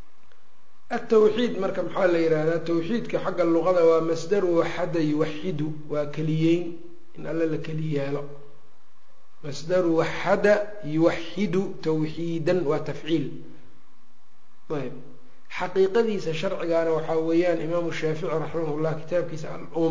atawxiid marka maxaa la yidhaahdaa tawxiidka xagga luqada waa masdaru waxada yuwaxidu waa keliyeyn in alle la keli yeelo masdaru waxada yuwaxidu tawxiidan waa tafciil ayb xaqiiqadiisa sharcigaana waxaa weeyaan imaamu shaafici raximahullah kitaabkiisa al-um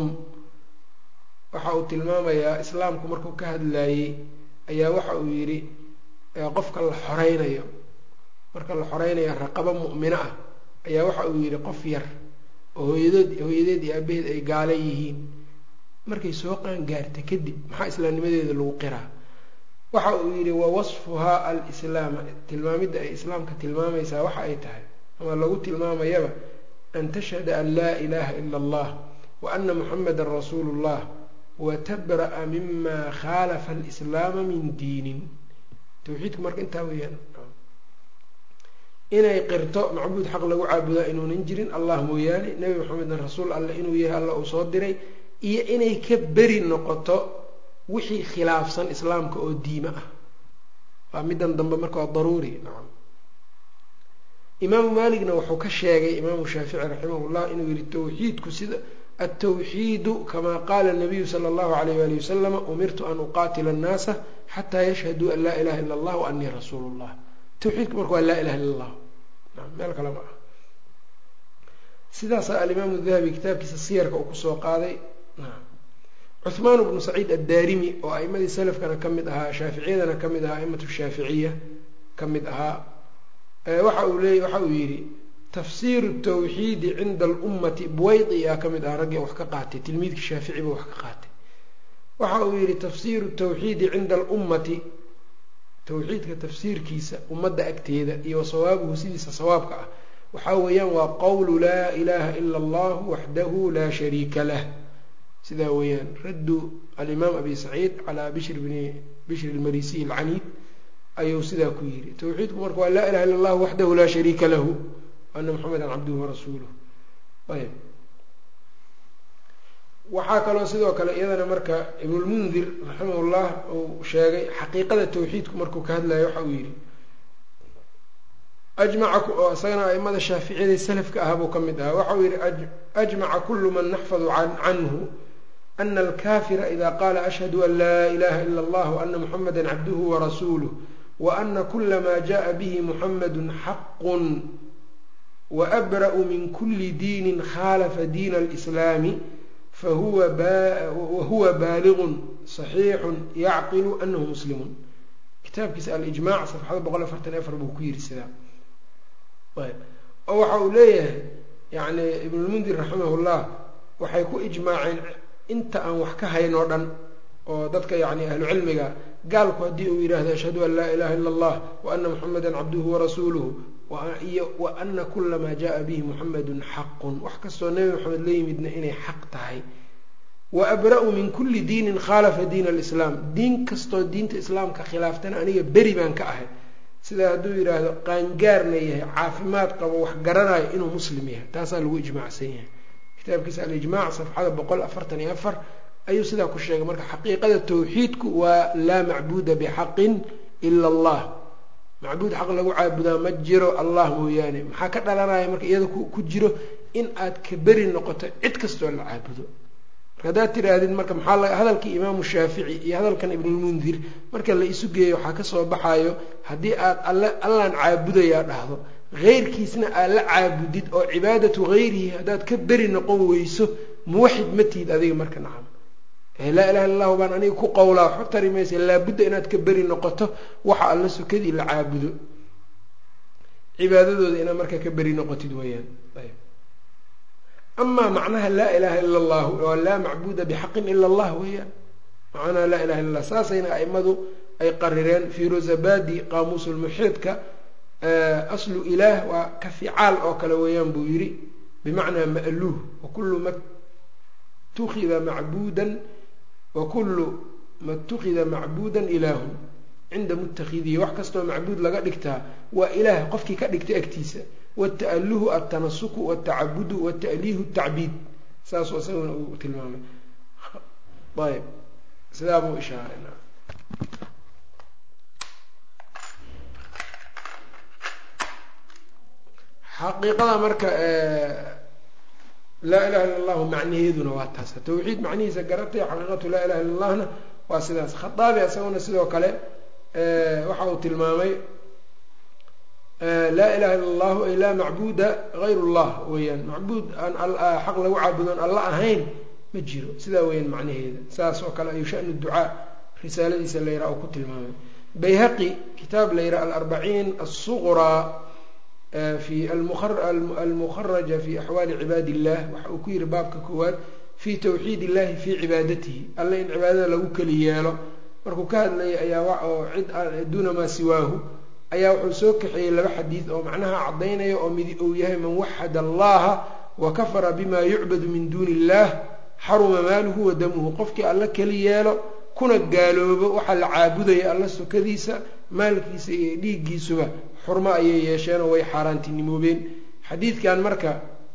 waxa uu tilmaamayaa islaamku markuu ka hadlaayey ayaa waxa uu yidhi qofka la xoreynayo marka la xoreynayo raqabo mu'mino ah ayaa waxa uu yidhi qof yar oo hooyadood hooyadeed iyo aabaheed ay gaala yihiin markay soo qaan gaarta kadib maxaa islaamnimadeeda lagu qiraa waxa uu yidhi wa wasfuhaa al-islaama tilmaamidda ay islaamka tilmaamaysaa waxa ay tahay ama lagu tilmaamayaba an tashhada an laa ilaaha ila allah wa ana muxamadan rasuulu llah wa tabra'a mima khaalafa alislaama min diinin tawxiidku marka intaa weeyaan inay qirto macbuud xaq lagu caabudaa inuunan jirin allah mooyaane nebi maxamedna rasuul alle inuu yahay alla uu soo diray iyo inay ka beri noqoto wixii khilaafsan islaamka oo diime ah waa middan dambe marka waa daruuri nacam imaamu maaligna wuxuu ka sheegay imaamu shaafici raximahullah inuu yihi tawxiidku sida altawxiidu kamaa qaala nabiyu sala allahu alayh wali wasalama umirtu an uqaatila annaasa xataa yashhaduu an laa ilaha illa allah wa anii rasuulu llah tawxiidku marka waa laa ilaha illa allah nam meel kale ma ah sidaasaa alimaamu dahabi kitaabkiisa siyarka uu kusoo qaaday nam cuhmaan bnu saciid addaarimi oo a'imadii salafkana ka mid ahaa shaaficiyadana ka mid ahaa aimatu shaaficiya ka mid ahaa waxa uu leey waxa uu yidhi tafsiiru tawxiidi cinda alummati buwaydi aa ka mid ahaa raggii wax ka qaatay tilmiidkii shaafici ba wax ka qaatay waxa uu yidhi tafsiiru tawxiidi cinda alummati tawxiidka tafsiirkiisa ummadda agteeda iyo sawaabuhu sidiisa sawaabka ah waxaa weeyaan waa qowlu laa ilaaha ila allahu waxdahu laa shariika lah sidaa weeyaan raddu alimaam abi saciid calaa bishr bni bishr lmarisiy alcaniid ayuu sidaa ku yidhi tawxiidku marka waa laa ilaha illa allahu waxdahu laa shariika lahu ana maxamedan cabduhu warasuuluh ayb waxaa kaloo sidoo kale iyadana marka ibnulmundir raximahullah uu sheegay xaqiiqada tawxiidku markuu ka hadlayo waxa uu yidhi ajmaca oo isagana aimada shaaficiyada salafka ah buu ka mid ahaa waxa uu yidhi ajmaca kulu man naxfadu canhu ana alkafira ida qaala ashhadu an laa ilaha ila allah waana muxameda cabduhu warasuuluh waana kula ma jaءa bihi muxamadu xaqun waabra'u min kuli diinin khalafa diina alislaami wahuwa baaligun صaxiixu yacqilu anahu muslimun kitaabkiisa alijmac safxada boqol afartan afar buu ku yiri sidaa oo waxa uu leeyahay yani ibnulmundir raximah llah waxay ku ijmaaceen inta aan wax ka hayn oo dhan oo dadka yani ahlu cilmiga gaalku haddii uu yidhaahdo ashhadu an laa ilaha ila allah wa ana muxameda cabduhu warasuuluhu iyo wa ana kula maa jaءa bihi muxamedun xaqun wax kastoo nebi maxamed la yimidna inay xaq tahay wa abra-u min kulli diinin khaalafa diin alislaam diin kastoo diinta islaamka khilaaftana aniga beri baan ka ahay sidaa hadduu yidhaahdo qaangaarna yahay caafimaad qabo wax garanayo inuu muslim yahay taasaa lagu ijmaacsan yahay kitaabkiisa alijmac safxada boqol afartan iyo afar ayuu sidaa ku sheegay marka xaqiiqada tawxiidku waa laa macbuuda bixaqin ila allah macbuud xaq lagu caabudaa ma jiro allah mooyaane maxaa ka dhalanaya marka iyada ku jiro in aad ka beri noqoto cid kastoo la caabudo marka haddaad tidhaahdid marka maxaa hadalkii imaamu shaafici iyo hadalkan ibnulmundir marka la isu geeyo waxaa kasoo baxayo haddii aad alle allaan caabudayaa dhahdo heyrkiisna aad la caabudid oo cibaadatu hayrihi haddaad ka beri noqon weyso muwaxid ma tihid adiga marka nacam laa ilaha illa allahu baan aniga ku qowlaa waxba tari maysa laabudda inaad ka beri noqoto waxa alla sukadii la caabudo cibaadadooda inaad marka ka beri noqotid weyaan ayb amaa macnaha laa ilaha ila allahu oo laa macbuuda bixaqin ila allah weeyaan macnaha laa ilaha illa allah saasayna aimadu ay qarireen firozabadi qaamuusulmuxiidka aslu ilaah waa ka ficaal oo kale weeyaan buu yidhi bimacnaa ma'luuh wakulu ma tukida macbuudan wakulu ma tukida macbuudan ilaahun cinda mutakhidihi wax kastoo macbuud laga dhigtaa waa ilaah qofkii ka dhigtay agtiisa wata'aluhu altanasuku watacabudu wata'liihu tacbiid saasuu isaguna uu tilmaamay ayb sidaa buu ishaaray xaqiiqada marka laa ilaha illa allahu macnaheeduna waa taas tawxiid macnihiisa garatay xaqiiqatu laa ilaha illa allahna waa sidaas khaaabi isaguna sidoo kale waxa uu tilmaamay laa ilaha illa allahu ay laa macbuuda hayr llah weeyaan macbuud aan xaq lagu caabudoon alla ahayn ma jiro sidaa weeyaan macnaheeda saas oo kale ayuu shanu ducaa risaaladiisa la yiraha uu ku tilmaamay bayhaqi kitaab la yiraha alarbaciin asuqraa fi almukharaja fi axwaali cibaadi illah waxa uu ku yihi baabka koowaad fi tawxiid illahi fii cibaadatihi alle in cibaadada lagu keli yeelo markuu ka hadlayay ayaa oo cid duuna maa siwaahu ayaa wuxuu soo kaxeeyey laba xadiid oo macnaha caddaynaya oo midi uu yahay man waxada allaha wa kafara bima yucbadu min duuni illah xaruma maaluhu wa damuhu qofkii alle keli yeelo kuna gaaloobo waxaa la caabudaya alla sokadiisa maalkiisa iyo dhiiggiisuba xurmo ayay yeesheenoo way xaaraantinimoobeen xadiidkan marka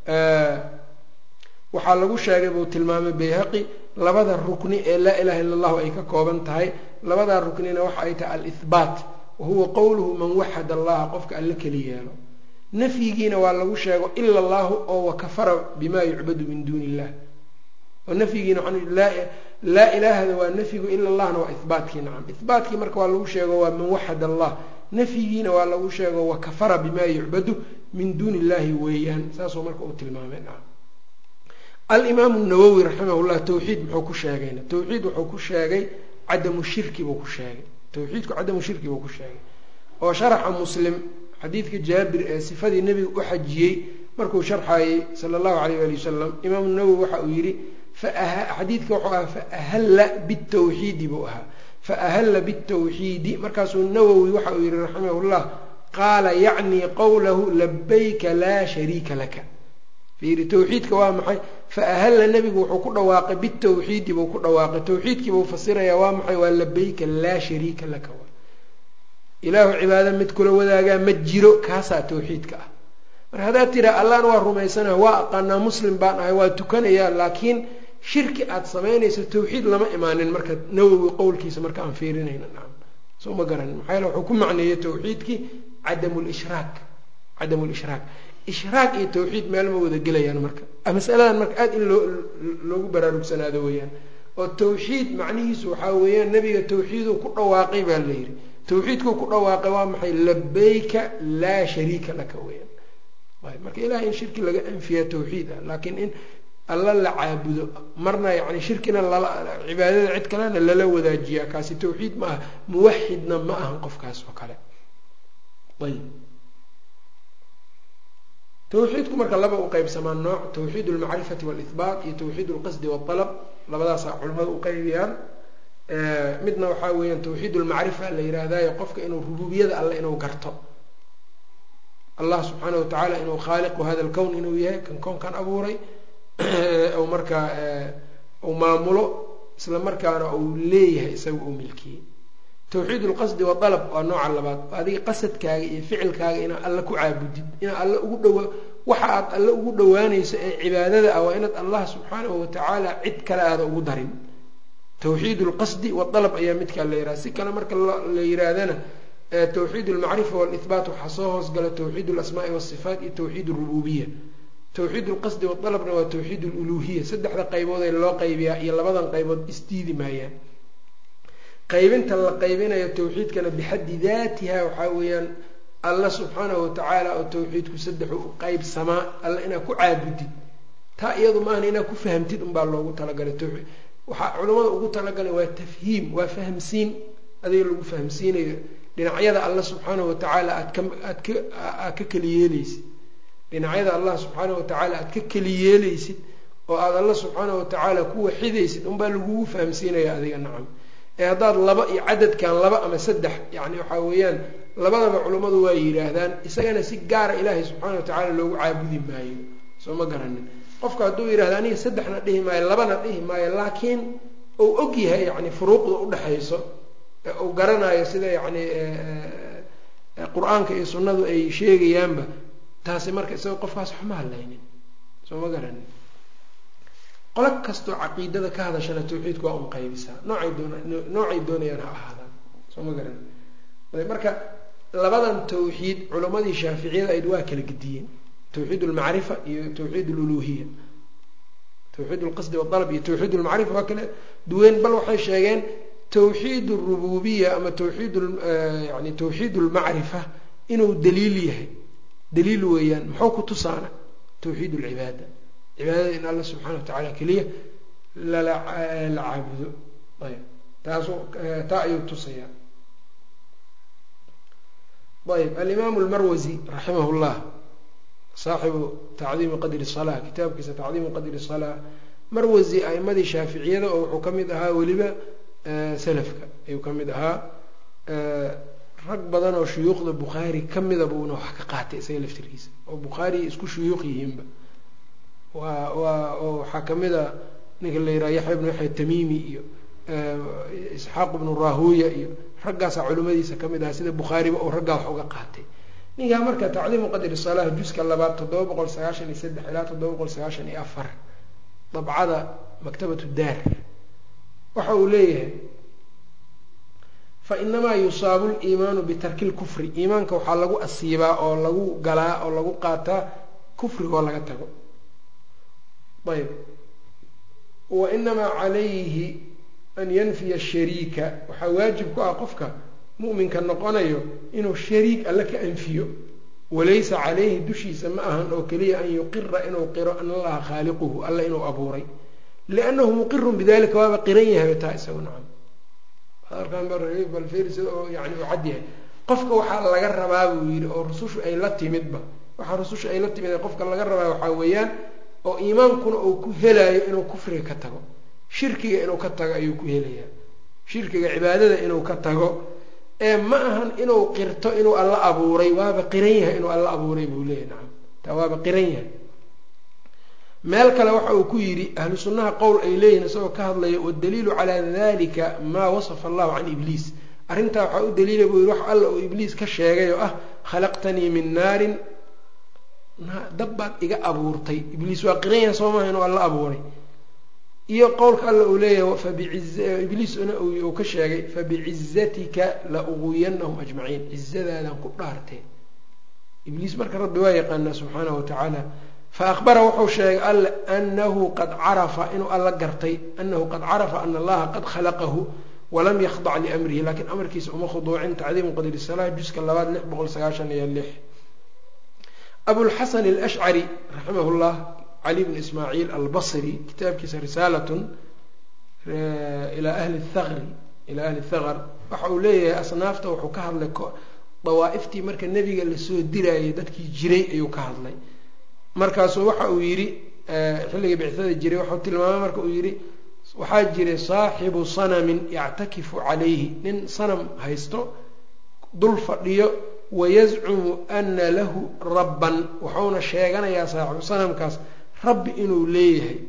waxaa lagu sheegay buu tilmaamay bayhaqi labada rukni ee laa ilaha illa allahu ay ka kooban tahay labadaa ruknina waxa ay tahay alihbaat wa huwa qowluhu man waxada allaha qofka alle keli yeelo nafyigiina waa lagu sheego ila allahu oo wakafara bima yucbadu min duuni illah oo nafyigiina laa ilaahada waa nafyigu ila allahna waa ihbaatkii nacam ihbaatkii marka waa lagu sheego waa man waxad allah nafyigiina waa lagu sheego wakafara bima yucbadu min duuni illahi weeyaan saasuu marka uu tilmaamay nacam alimaamu nawowi raximahullah tawxiid muxuu ku sheegayna tawxiid wuxuu ku sheegay cadamu shirki buu ku sheegay tawxiidku cadamu shirki buu ku sheegay oo sharaxa muslim xadiidka jaabir ee sifadii nebiga u xajiyey markuu sharxayey sala allahu alayh ali wasalam imaamu nawowi waxa uu yidhi xadiidka wuxuu ahaa faahalla bitawxiidi buu ahaa faahalla bitawxiidi markaasuu nawowi waxa uu yihi raximahullah qaala yacnii qowlahu labayka laa shariika laka fiiri tawxiidka waa maxay faahalla nebigu wuxuu ku dhawaaqay bitawxiidi buu ku dhawaaqay tawxiidkii buu fasirayaa waa maxay waa labayka laa shariika laka ilaahu cibaado mid kula wadaagaa ma jiro kaasaa tawxiidka ah marka haddaad tiraa allahna waa rumaysanaha waa aqaanaa muslim baan ahay waa tukanayaa laakiin shirki aada samaynayso tawxiid lama imaanin marka nawowi qowlkiisa marka aan fiirinayna nacam soo ma garanin maxaa yaele wuxuu ku macneeyey tawxiidkii cadamu lishraak cadamu lishraak ishraak iyo tawxiid meel ma wada gelayaan marka masaladan marka aada in loo loogu baraarugsanaado weeyaan oo tawxiid macnihiisu waxaa weeyaan nebiga tawxiiduu ku dhawaaqay baa la yidhi tawxiidkuu ku dhawaaqay waa maxay labayka laa shariika laka weeyaan marka ilahay in shirki laga anfiya tawxiid ah laakiin in alla la caabudo marna yani shirkina lala cibaadada cid kalena lala wadaajiyaa kaasi tawxiid ma aha muwaxidna ma ahan qofkaas oo kale ayb tawxiidku marka laba u qeybsamaa nooc tawxiid almacrifati walihbaat iyo tawxiid alqasdi walalab labadaasaa culimadu u qeybiyaan midna waxaa weeyaan tawxiid lmacrifa la yihahdayo qofka inuu rububiyada alle inuu garto allah subxaana wa tacaala inuu khaaliqu hada lkown inuu yahay kan koonkan abuuray ou markaa uu maamulo isla markaana uu leeyahay isaga uu milkiyey tawxiid ulqasdi wadalab waa nooca labaad adiga qasadkaaga iyo ficilkaaga inaad alle ku caabudid inaad alle ugu dhawa waxa aad alle ugu dhawaanayso ee cibaadada ah waa inaad allah subxaanahu watacaala cid kale aada ugu darin tawxiid lqasdi wadalab ayaa midkaa la yihahda si kale marka la yihaahdana tawxiid lmacrifa walihbaat waxaa soo hoosgala tawxiid lasmaai wasifaat iyo tawxiid rububiya tawxiid lqasdi wadalabna waa tawxiid luluhiya saddexda qaybood ee loo qaybiyaa iyo labadan qaybood isdiidi maayaan qaybinta la qaybinayo tawxiidkana bixaddi daatiha waxaa weeyaan alla subxaanahu watacaala oo tawxiidku saddexu u qaybsamaa alla inaad ku caabudid taa iyadu maahan inaad ku fahamtid unbaa loogu talagalay tawxiid waxaa culimmada ugu talagalay waa tafhiim waa fahamsiin adiga lagu fahamsiinayo dhinacyada alla subxaanahu watacaala aad ka aad ka aad ka keli yeeleysid dhinacyada allah subxaanahu watacaala aad ka keli yeeleysid oo aada alla subxaanahu watacaala ku waxidaysid unbaa lagugu fahamsiinaya adiga nacam ee haddaad laba iyo cadadkan laba ama saddex yacni waxaa weeyaan labadaba culummadu waa yidhaahdaan isagana si gaara ilaahay subxaana watacaala loogu caabudi maayo soo ma garanin qofka hadduu yidhahda aniga saddexna dhihi maayo labana dhihi maayo laakiin uu og yahay yani furuuqda udhexayso uu garanayo sida yacni qur-aanka iyo sunnadu ay sheegayaanba taasi marka isaga qofkaas waxma hadlaynin soo ma garanin qolo kastoo caqiidada ka hadashana tawxiidku waa un qaybisaa noocay doona noocay doonayaan ha ahaadaan soo ma garanin marka labadan tawxiid culimmadii shaaficiyada ayd waa kala gediyeen tawxiid lmacrifa iyo tawxiid luluhiya tawxiid lqasdi wadalab iyo tawxiid lmacrifa waa kala duween bal waxay sheegeen tawxiid rububiya ama tawxiid yani tawxiid lmacrifa inuu daliil yahay daliil weeyaan muxuu ku tusaana tawxiid lcibaada cibaadada in alla subxana wa tacaala keliya lala la caabudo ayb taasu taa ayuu tusayaa ayb alimaamu lmarwasi raximah llah saaxibu tacdiimi qadri salaa kitaabkiisa tacdiimu qadri salaa marwasi a'imadii shaaficiyada oo wuxuu ka mid ahaa weliba salafka ayuu ka mid ahaa rag badan oo shuyuukhda bukhaari ka mida buuna wax ka qaatay isaga laftirkiisa oo bukhaari isku shuyuuq yihiinba waa waa oo waxaa kamid a ninka la yidhaha yaxya ibnu yaxya tamiimi iyo isxaaq ibnu rahuya iyo raggaasaa culimmadiisa kamid aha sida bukhaariba oo raggaa wax uga qaatay ninkaa marka tacdiimu qadri salaah juska labaad toddoba boqol sagaashan iyo saddex ilaa toddoba boqol sagaashan iyo afar dabcada maktabatu daar waxa uu leeyahay fa inamaa yusaabu liimaanu bitarki lkufri iimaanka waxaa lagu asiibaa oo lagu galaa oo lagu qaataa kufrigoo laga tago ayb wa inamaa calayhi an yanfiya shariika waxaa waajib ku ah qofka mu'minka noqonayo inuu shariik alle ka anfiyo walaysa calayhi dushiisa ma ahan oo keliya an yuqira inuu qiro an allaha khaaliquhu alla inuu abuuray liannahu muqirun bidalika waaba qiran yahay taa isagu nacam balferisida oo yani uu cad yahay qofka waxaa laga rabaa buu yidhi oo rusushu ay la timidba waxaa rusushu ay la timid qofka laga rabaa waxaa weeyaan oo iimaankuna uu ku helayo inuu kufriga ka tago shirkiga inuu ka tago ayuu ku helayaa shirkiga cibaadada inuu ka tago ee ma ahan inuu qirto inuu alla abuuray waaba qiran yahay inuu alla abuuray buu leeyahy nacam taa waaba qiran yahay meel kale waxa uu ku yidhi ahlu sunnaha qowl ay leeyihin isagoo ka hadlaya waddaliilu calaa dalika maa wasafa allahu can ibliis arrintaa waxaa u daliila buu yihi wax alla uu ibliis ka sheegay oo ah khalaqtanii min naarin dab baad iga abuurtay ibliis waa qiran yahay soo maaha inuu alla abuuray iyo qowlka alla uu leeyahay ibliisna uu ka sheegay fabicizatika la uguyanahum ajmaciin cizadaadan ku dhaartee ibliis marka rabbi waa yaqaanaa subxaanahu watacaala faahbara wuxuu sheegay alla anahu qad carafa inuu alla gartay anahu qad carafa ana allaha qad khalaqahu walam yakdac liamrihi lakiin amarkiisa uma khuduucin tacdiimu qadri salaa juska labaad lix boqol sagaashan iyo lix abulxasan alashcari raximah llah cali bn ismaaciil albasri kitaabkiisa risaalatun ilaa ahli thaqri ilaa ahli thaqr waxa uu leeyahay asnaafta wuxuu ka hadlay dawaa'iftii marka nebiga lasoo dirayay dadkii jiray ayuu ka hadlay markaasuu waxa uu yidhi xilligii bictada jiray waxau tilmaamay marka uu yidhi waxaa jiray saaxibu sanamin yactakifu calayhi nin sanam haysto dul fadhiyo wayazcumu ana lahu rabban wuxuuna sheeganayaa saaxibu sanamkaas rabbi inuu leeyahay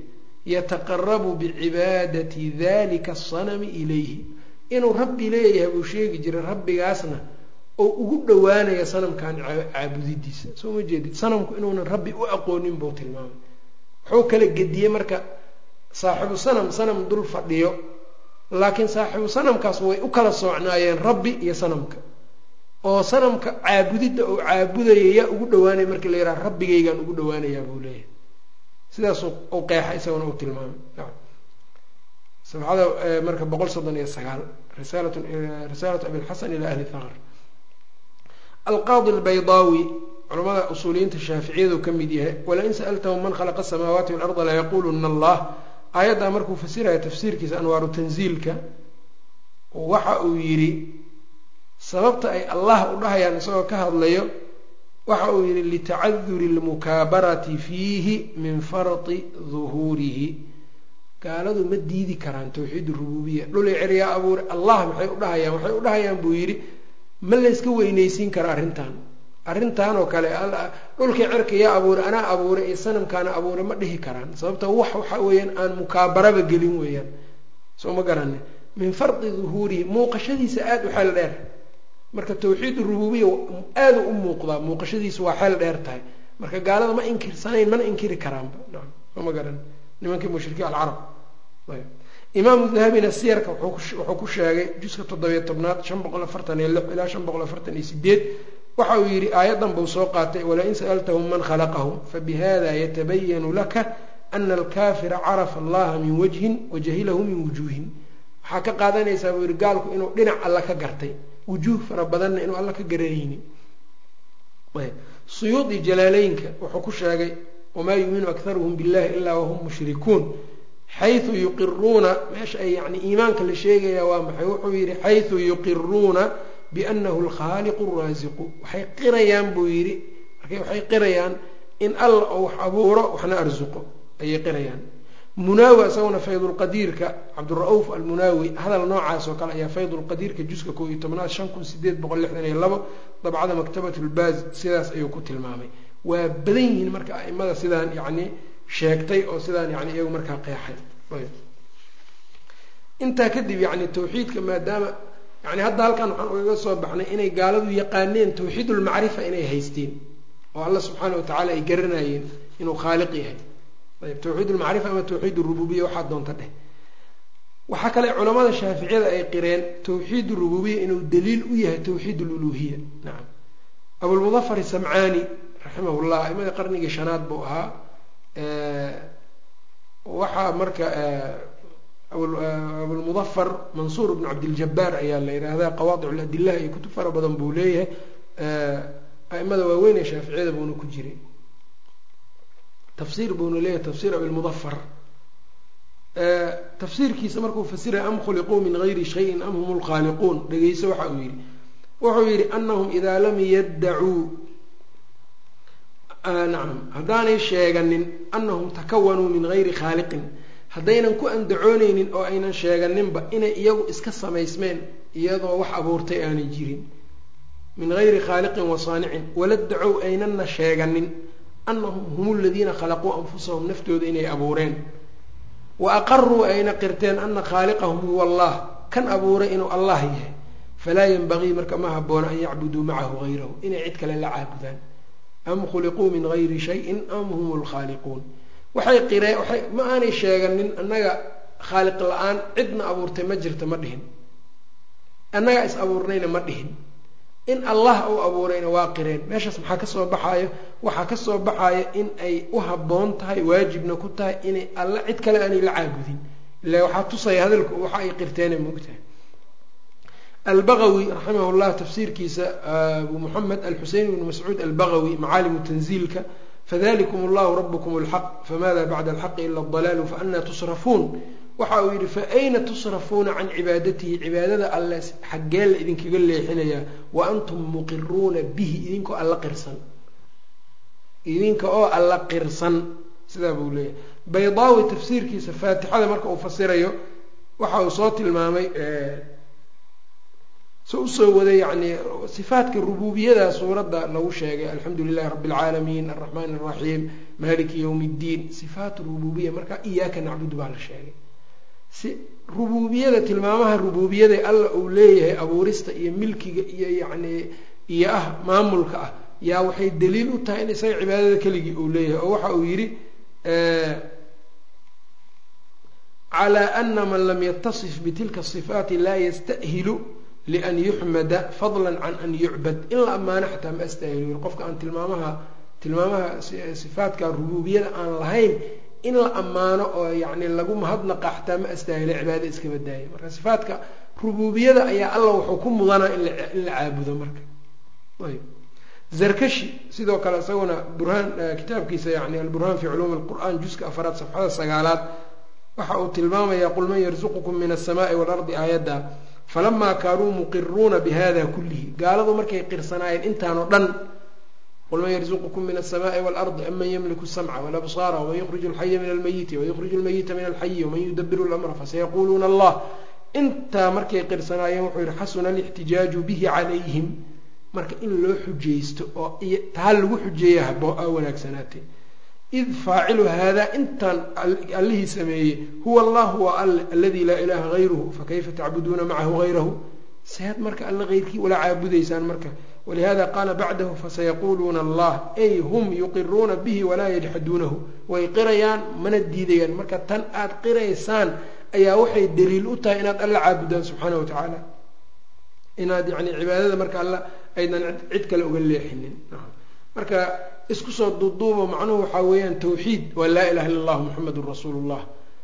yataqarabu bicibaadati dalika asanami ilayhi inuu rabbi leeyahay buu sheegi jiray rabbigaasna oo ugu dhowaanaya sanamkan caabudidiisa soo ma jeedid sanamku inuunan rabbi u aqoonin buu tilmaamay wuxuu kala gediyey marka saaxibu sanam sanam dul fadhiyo laakiin saaxibu sanamkaas way u kala soocnaayeen rabbi iyo sanamka oo sanamka caabudidda oo caabudaya yaa ugu dhawaanaya markii la yidhaha rabbigaygaan ugu dhawaanayaa buu leeyahay sidaasuu u qeexa isaguna u tilmaamay safxada marka boqol soddon iyo sagaal risaalat risaalatu abilxasan ila ahli thaqr alqaadi albaydaawi culamada usuuliyiinta shaaficiyadu ka mid yahay walain sa'altahum man khalaqa asamaawaati walarda layaquluna allah aayaddaa markuu fasiraya tafsiirkiisa anwaaru tanziilka waxa uu yidhi sababta ay allah u dhahayaan isagoo ka hadlayo waxa uu yidhi litacaduri lmukaabarati fiihi min farti duhuurihi gaaladu ma diidi karaan tawxiid rububiya dhulay ceryaa abuure allah maxay u dhahayaan waxay u dhahayaan buu yidhi ma layska weynaysiin karo arrintan arrintan oo kale dhulkii cerka yaa abuure anaa abuure iyo sanamkaana abuure ma dhihi karaan sababta wax waxa weeyaan aan mukaabaraba gelin weeyaan soo ma garane min fardi duhuurihi muuqashadiisa aada u xeel dheer marka tawxiid rububiya aada u muuqdaa muuqashadiisa waa xeel dheer tahay marka gaalada ma inkirsanayn mana inkiri karaanba naam soo ma garan nimankii mushrikiin alcarab imaamu dahabina siyarka wuxuu ku sheegay juska toddobiyo tobnaad shan boqol afartan iyo lix ilaa shan boqol afartan iyo sideed waxa uu yidhi aayaddan buu soo qaatay walain sa'altahum man khalaqahum fabihada yatabayanu laka ana alkafira carafa allaha min wajhin wajahilahu min wujuuhin waxaa ka qaadanaysaa buu yihi gaalku inuu dhinac alla ka gartay wujuuh fara badanna inuu alla ka garanayni suyuudi jalaaleynka wuxuu ku sheegay wamaa yuuminu akharuhum billahi ilaa wahum mushrikuun xayu yuqiruuna meesha ay yani iimaanka la sheegaya waa maxay wuxuu yidhi xayu yuqiruuna bianahu alkhaaliqu raasiqu waxay qirayaan buu yidhi marka waxay qirayaan in alla oo wax abuuro waxna arsuqo ayay qirayaan munaawi isaguna faydulqadiirka cabdura-uuf almunaawi hadal noocaas oo kale ayaa faydulqadiirka juska koo iyo tobnaad shan kun sideed boqol lixdan iyo labo dabcada maktabat lbaaz sidaas ayuu ku tilmaamay waa badan yihiin marka aimada sidaan yacni sheegtay oo sidaan yani iyagu markaa qeexay intaa kadib yani tawxiidka maadaama yani hadda halkan waxaan ugaga soo baxnay inay gaaladu yaqaaneen tawxiidulmacrifa inay haysteen oo alla subxaana watacaala ay garanayeen inuu khaaliq yahay ayb tawxiid ulmacrifa ama tawxiid urububiya waxaa doonta dheh waxaa kale culamada shaaficiyada ay qireen tawxiid urububiya inuu daliil u yahay tawxiid ululuhiya nacam abulmudafar samcaani raximah llah aimadii qarnigii shanaad buu ahaa waxaa marka abulmudafar mansuur bnu cabdiljabaar ayaa la yidhaahdaa qawaadic ladilah iyo kutub fara badan buu leeyahay aimada waaweyn ee shaaficiyada buuna ku jiray tafsiir buuna leeyahay tafsiir abilmudafar tafsiirkiisa markuu fasiraya am khuliquu min gayri shayin am hum lkhaaliquun dhegeyso waxa uu yihi wuxuu yihi anahum idaa lam yaddacuu nacam haddaanay sheeganin anahum takawanuu min gayri khaaliqin haddaynan ku andacooneynin oo aynan sheeganinba inay iyagu iska samaysmeen iyadoo wax abuurtay aanay jirin min gayri khaaliqin wa saanicin waladdacow aynanna sheeganin anahum hum ladiina khalaquu anfusahum naftooda inay abuureen wa aqaruu ayna qirteen ana khaaliqahum huwa allah kan abuuray inuu allah yahay falaa yanbagii marka ma haboona an yacbuduu macahu gayrahu inay cid kale la caabudaan am khuliquu min gayri shayin am hum lkhaaliquun waxay qireen waay ma aanay sheeganin annaga khaaliq la-aan cidna abuurtay ma jirta ma dhihin annagaa is abuurnayna ma dhihin in allah uu abuurayna waa qireen meeshaas maxaa kasoo baxaayo waxaa kasoo baxaaya in ay u habboon tahay waajibna ku tahay inay alla cid kale aanay la caabudin ila waxaa tusaya hadalku waxa ay qirteena moogtahay albagawi raximah llah tafsiirkiisa abu moxamed alxusein bn mascuud albagawi macaalimu tanziilka fadalikum allahu rabkum اlxaq famada bacda alxaqi ila اdalaalu faanaa tusrafuun waxa uu yidhi faayna tusrafuuna can cibaadatihi cibaadada alle xaggee la idinkaga leexinayaa wa antum muqiruuna bihi idinkoo alla qirsan idinka oo alla qirsan sidaa buu leeyahay baydaawi tafsiirkiisa faatixada marka uu fasirayo waxa uu soo tilmaamay so usoo waday yacni sifaatka rububiyada suuradda lagu sheegay alxamdu lilahi rabbi اlcaalamiin alraxmaan الraxiim maliki ywm اddiin sifaat rububiya marka iyaaka nacbudu baa la sheegay si rububiyada tilmaamaha rububiyada alla uu leeyahay abuurista iyo milkiga iyo yacni iyo ah maamulka ah yaa waxay daliil u tahay in isaga cibaadada keligii uu leeyahay oo waxa uu yidhi calى ana man lam yatasif bitilka صifaati laa yasta'hilu lian yuxmada fadla can an yucbad in la ammaano xataa ma astaahilu qofka aan tilmaamaha tilmaamaha sifaatka rububiyada aan lahayn in la ammaano oo yani lagu mahadnaqa xataa ma astaahilo cibaada iska badaaya marka sifaatka rububiyada ayaa alla wuxuu ku mudanaa in la caabudo marka ayb zarkashi sidoo kale isaguna burhaan kitaabkiisa yani alburhaan fi culuumi lqur'an juska afaraad safxada sagaalaad waxa uu tilmaamayaa qul man yarzuqukum min asamaai waalardi aayadda falamaa kaanuu muqiruuna bihada kullihi gaaladu markay qirsanaayeen intaanoo dhan qul man yarzuqukum min asamaai waalardi aman yamliku samca walabsaara waman yukhriju alxaya min almayiti wayukhriju almayita min alxayi waman yudabiru lamra fasayaquuluuna allah intaa markay qirsanaayeen wuxuu yihi xasuna alixtijaaju bihi calayhim marka in loo xujaysto oo taa lagu xujeeya habo a wanaagsanaatay id faacilu haadaa intaan allihii sameeyey huwa allah waa alle aladii laa ilaaha hayruhu fakayfa tacbuduuna macahu hayrahu sead marka alle heyrkii ula caabudaysaan marka walihada qaala bacdahu fasayaquuluuna allah ay hum yuqiruuna bihi walaa yajxaduunahu way qirayaan mana diidayaan marka tan aad qiraysaan ayaa waxay daliil u tahay inaad alla caabudaan subxaana wa tacaala inaad yani cibaadada marka alla aydan cid kale uga leexinin marka isku soo duuduubo macnuhu waxaa weeyaan tawxiid waa laa ilaha illa allah muxamedun rasuulu llah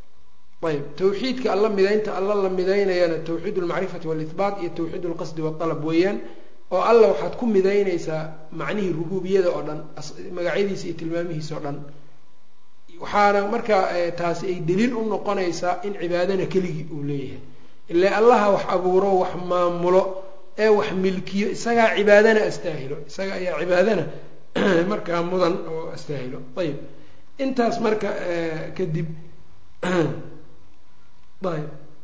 ayb tawxiidka alla midaynta alla la midaynayana tawxiid almacrifati waalihbaat iyo tawxiid alqasdi waalab weeyaan oo alla waxaad ku midaynaysaa macnihii rububiyada oo dhan magacyadiisa iyo tilmaamihiisa oo dhan waxaana markaa taasi ay daliil u noqonaysaa in cibaadana keligii uu leeyahay ile allaha wax abuuro wax maamulo ee wax milkiyo isagaa cibaadana astaahilo isaga ayaa cibaadana markaa mudan oo astaahilo ayib intaas marka kadib ayb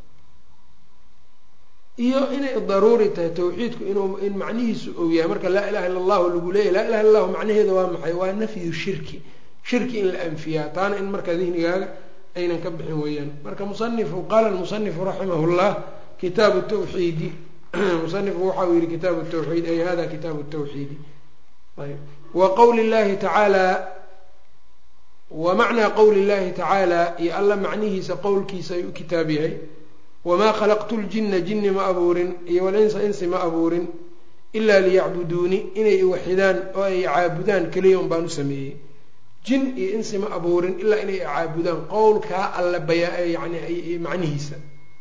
iyo inay daruuri tahay tawxiidku inuu in macnihiisu ou yahay marka laa ilaha illa allahu lagu leeyahy laa ilaha illa allahu macnaheeda waa maxay waa nafyu shirki shirki in la anfiyaa taana in marka dihnigaaga aynan ka bixin weeyaan marka musanifu qaala lmusanifu raximah llah kitaabu tawxiidi musanifku waxa uu yihi kitaabu tawxiid ay hada kitaabu tawxiidi ayb wa qowli llahi tacaala wa macnaa qowli llahi tacaala iyo alla macnihiisa qowlkiisa ayuu kitaab yahay wamaa khalaqtu ljina jinni ma abuurin iyo walinsa insi ma abuurin ilaa liyacbuduuni inay iwaxidaan oo ay caabudaan keliya un baan u sameeyey jin iyo insi ma abuurin ilaa inay caabudaan qowlkaa alla bayaa yani macnihiisa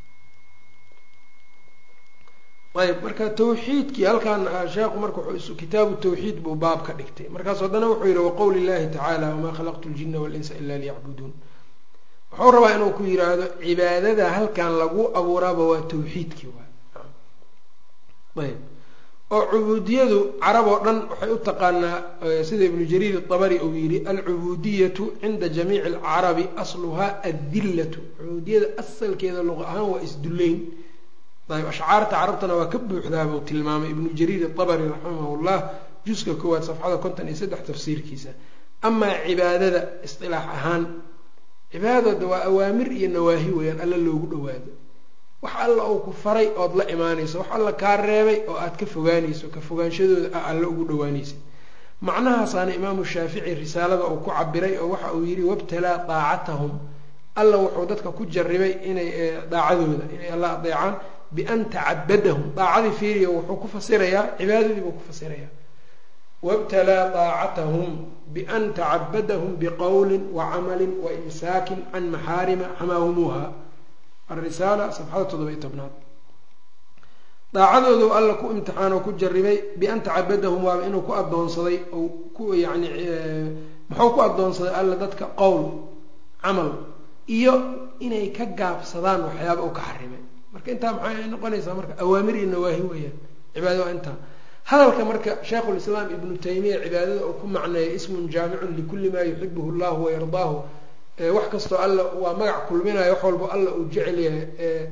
ayb marka tawxiidkii halkan sheekhu marka kitaabu tawxiid buu baab ka dhigtay markaas haddana wuxuu yihi waqowli llahi tacaala wamaa khalaqtu ljina walinsa ila liyacbuduun wuxuu rabaa inuu ku yiraahdo cibaadada halkan lagu abuuraaba waa tawxiidkii waay ayb oo cubuudiyadu carab oo dhan waxay u taqaanaa sida ibnu jariir abari uu yihi alcubudiyatu cinda jamiici alcarabi asluhaa addillatu cubuudiyada asalkeeda luqa ahaan waa isdullayn ayb ashcaarta carabtana waa ka buuxdaabuu tilmaamay ibnu jariir abari raximah llah juska koowaad safxada konton iyo saddex tafsiirkiisa amaa cibaadada isilaax ahaan cibaadada waa awaamir iyo nawaahi weeyaan alla loogu dhawaado wax alla uu ku faray ood la imaanayso wax alla kaa reebay oo aad ka fogaanayso ka fogaanshadooda a alla ugu dhawaanaysa macnahaasaana imaamu shaafici risaalada uu ku cabiray oo waxa uu yihi wabtalaa daacatahum alla wuxuu dadka ku jaribay inay daacadooda inay alla adeecaan bian tacabadahum daacadii fiiriya wuxuu ku fasirayaa cibaadadii buu ku fasirayaa wabtalaa daacatahum bian tacabadahum biqowlin wacamali waimsaakin can maxaarima xamaahumuuha alrisaala safxada toddoba-iyo tobnaad daacadoodu alla ku imtixaanoo ku jaribay bian tacabadahum waaba inuu ku adoonsaday ou ku yani muxuu ku adoonsaday alla dadka qowl camal iyo inay ka gaabsadaan waxyaaba uu ka xarimay marka intaa maxay noqonaysaa marka awaamir iyo nawaahi weeyaan cibaada waa intaa hadalka marka sheikhulislaam ibnu taymiya cibaadada uu ku macneeya ismun jaamicun likulli maa yuxibuhu llahu wayardaahu wax kastoo alla waa magac kulminayo wax walbo alla uu jecel yahay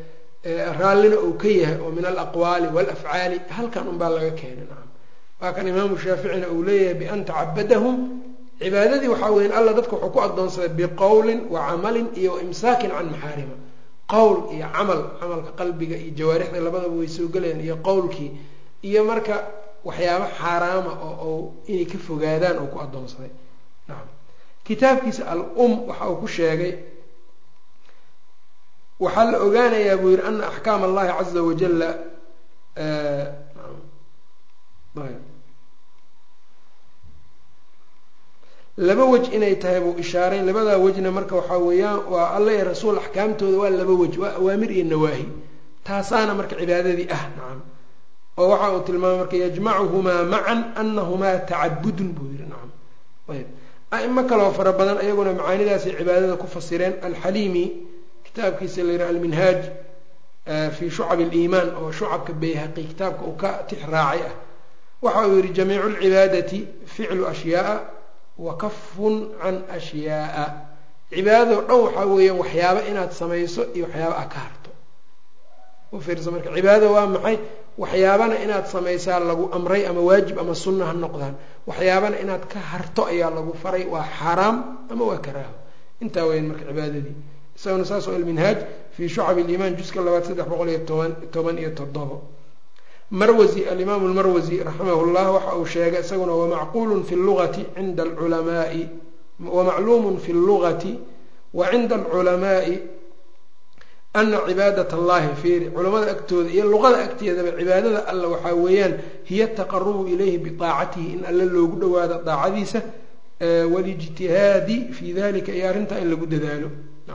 raallina uu ka yahay oo min alaqwaali walafcaali halkan unbaa laga keenay nacam waa kan imaamu shaaficina uu leeyahay bian tacabadahum cibaadadii waxaa weya alla dadka wuxuu ku adoonsaday biqowlin wa camalin iyo waimsaakin can maxaarima qowl iyo camal camalka qalbiga iyo jawaarixda labadaba way soo gelayaan iyo qowlkii iyo marka waxyaaba xaaraama oo inay ka fogaadaan oo ku adoonsaday nacam kitaabkiisa al um waxa uu ku sheegay waxaa la ogaanayaa buu yihi ana axkaam allahi caza wajala laba wej inay tahay buu ishaaray labadaa wejna marka waxaa weeyaan waa alla iyo rasuul axkaamtooda waa laba wej waa awaamir iyo nawaahi taasaana marka cibaadadii ah nacam oo waxa uu tilmaamay marka yajmacuhumaa macan anahumaa tacabudun buu yihi nacam ayb aimo kaloo fara badan ayaguna macaanidaasay cibaadada ku fasireen alxaliimi kitaabkiisa la yihi alminhaaj fi shucab aliimaan oo shucabka bayhaqi kitaabka uu ka tix raacay ah waxa uu yihi jamiicu lcibaadati ficlu ashyaaa wa kafun can ashyaaa cibaadado dhan waxaa weeyaan waxyaaba inaad samayso iyo waxyaaba a ka harto ufiirsa marka cibaadada waa maxay waxyaabana inaad samaysaa lagu amray ama waajib ama sunna ha noqdaan waxyaabana inaad ka harto ayaa lagu faray waa xaaraam ama waa karaaho intaa weyan marka cibaadadii isaguna saas oo alminhaaj fii shucab ilimaan juska labaad saddex boqol iyo toban toban iyo toddobo marwasi alimaamu lmarwasi raximah llah waxa uu sheegay isaguna wamacquulun fi lugati cinda alculamaai wamacluumun fi llugati wa cinda alculamaai ana cibaadat allahi fiiri culamada agtooda iyo luqada agteedaba cibaadada alla waxaa weeyaan hiya ataqarubu ilayhi biaacatihi in alle loogu dhawaado daacadiisa walijtihaadi fi dalika iyo arrintaa in lagu dadaalo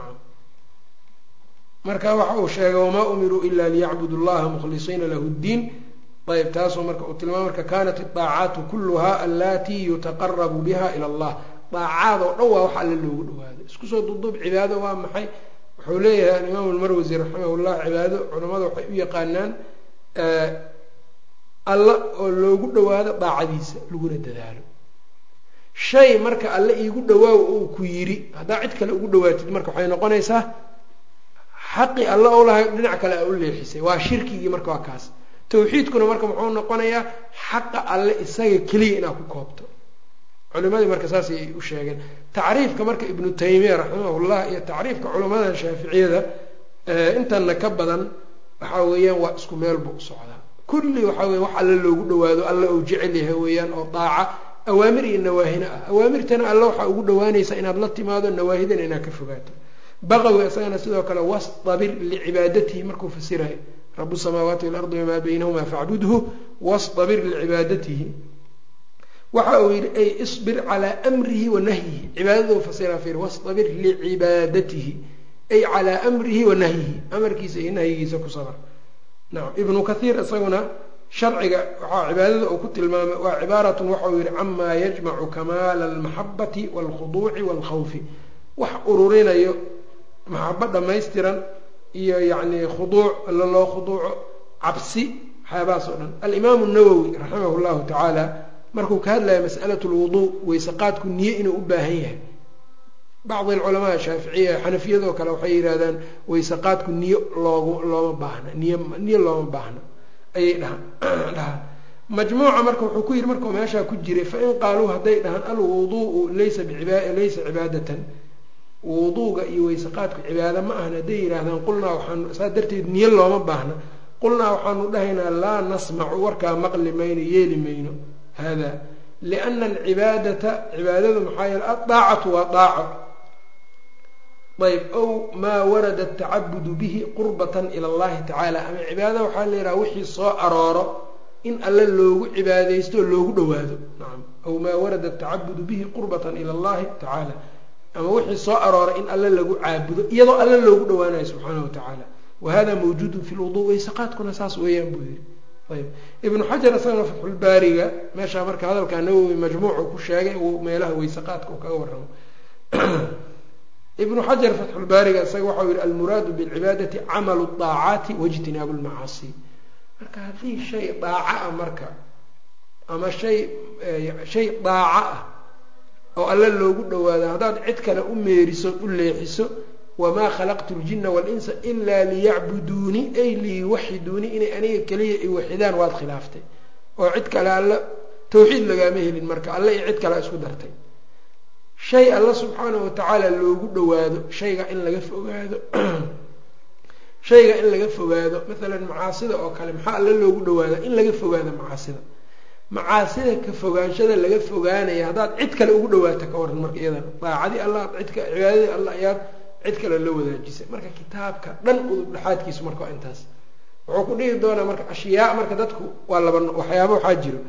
marka waxa uu sheegay wamaa umiruu ila liyacbudu llaha mukhlisiina lahu ddiin ayb taasuu marka uu tilmaamay marka kanat idaacaatu kulluha allatii yutaqarabu biha ila allah daacaad oo dhan waa wax alle loogu dhawaado isku soo duduub cibaado waa maxay wuxuu leeyahay alimaamu lmarwasi raximah llah cibaado culamada waxay u yaqaanaan alla oo loogu dhawaado daacadiisa laguna dadaalo shay marka alle iigu dhawaaw uu ku yiri haddaa cid kale ugu dhawaatid marka waxay noqonaysaa xaqi alle ou lahay dhinac kale a u leexisay waa shirkigii marka waa kaas tawxiidkuna marka muxuu noqonayaa xaqa alle isaga keliya inaad ku koobto culimadii marka saas ay u sheegeen tacriifka marka ibnu taymiya raximahullah iyo tacriifka culamada shaaficiyada intana ka badan waxaa weeyaan waa isku meel buu u socdaa kulli waxaa weya wax alle loogu dhawaado alle uu jecel yahay weeyaan oo daaca awaamir iyo nawaahina ah awaamirtana alle waxaa ugu dhawaanaysaa inaad la timaado nawaahidana inaad ka fogaato baqawi isagana sidoo kale wastabir licibaadatihi markuu fasirayo rabu samaawaati walardi wamaa baynahuma facbudhu wastabir licibaadatihi waxa uu yihi ay isbir calaa amrihi wa nahyihi cibaadadou fasira fir wastabir licibaadatihi ay calaa amrihi wa nahyihi amarkiisa iyo nahyigiisa ku sabar nacam ibnu kathiir isaguna sharciga waxaa cibaadada uu ku tilmaamay waa cibaaratun waxauu yihi camaa yajmacu kamaala almaxabati waalkhuduuci waalkhawfi wax ururinayo maxabo dhammaystiran iyo yacni khuduuc alla loo khuduuco cabsi waxyaabahaas oo dhan alimaamu nawowi raximah llahu tacaala markuu ka hadlaya mas'alat lwuduu weyseqaadku niye inuu u baahan yahay bacdi alculamaa shaaficiya xanafiyadoo kale waxay yidhahdaan weyseqaadku niye loogu looma baahna niy niye looma baahna ayay dhahaan dhahaan majmuuca marka wuxuu ku yidhi markuu meeshaa ku jiray fain qaaluu hadday dhahaan alwuduu'u laysa laysa cibaadatan wuduuga iyo weyseqaadku cibaado ma ahna hadday yidhaahdaan qulnaa waxaanu saa darteed niye looma baahna qulnaa waxaanu dhahaynaa laa nasmacu warkaa maqli mayno yeeli mayno hada liana alcibaadata cibaadadu maxaa yeele addaacatu waa daaco ayb ow maa warada atacabudu bihi qurbatan ila allahi tacaala ama cibaadada waxaa la yidhaha wixii soo arooro in alle loogu cibaadaysto oo loogu dhawaado nacam aw maa warada atacabudu bihi qurbatan ila allahi tacaala ama wixii soo arooray in alle lagu caabudo iyadoo alle loogu dhawaanayo subxaanahu watacaala wa hada mawjuudun fi lwuduu weyseqaadkuna saas weeyaan buu yihi ayb ibnu xajar isagana fatxulbaariga meeshaa marka hadalkaa nawowi majmuucu ku sheegay uu meelaha weyseqaadka uu kaga warramo ibnu xajar fatxulbaariga isaga waxau yihi almuraadu bilcibaadati camalu daacaati waijtinaabu lmacaasi marka haddii shay daaca ah marka ama shay shay daaca ah oo alle loogu dhawaado haddaad cid kale u meeriso u leexiso wamaa khalaqtu ljina walinsa ilaa liyacbuduuni ay liyuwaxiduuni inay aniga keliya i waxidaan waad khilaaftay oo cid kale alla tawxiid lagaama helin marka alle iyo cid kale isku dartay shay alla subxaanahu watacaala loogu dhawaado shayga in laga fogaado shayga in laga fogaado maalan macaasida oo kale maxaa alle loogu dhawaada in laga fogaado macaasida macaasida ka fogaanshada laga fogaanaya haddaad cid kale ugu dhawaato ka waran marka iyadana daacadii allah cidka cibaadadii allah ayaad cid kale la wadaajisay marka kitaabka dhan udub dhexaadkiisu marka waa intaas wuxuu ku dhihi doonaa marka ashyaa marka dadku waa laba waxyaaba waxaa jiro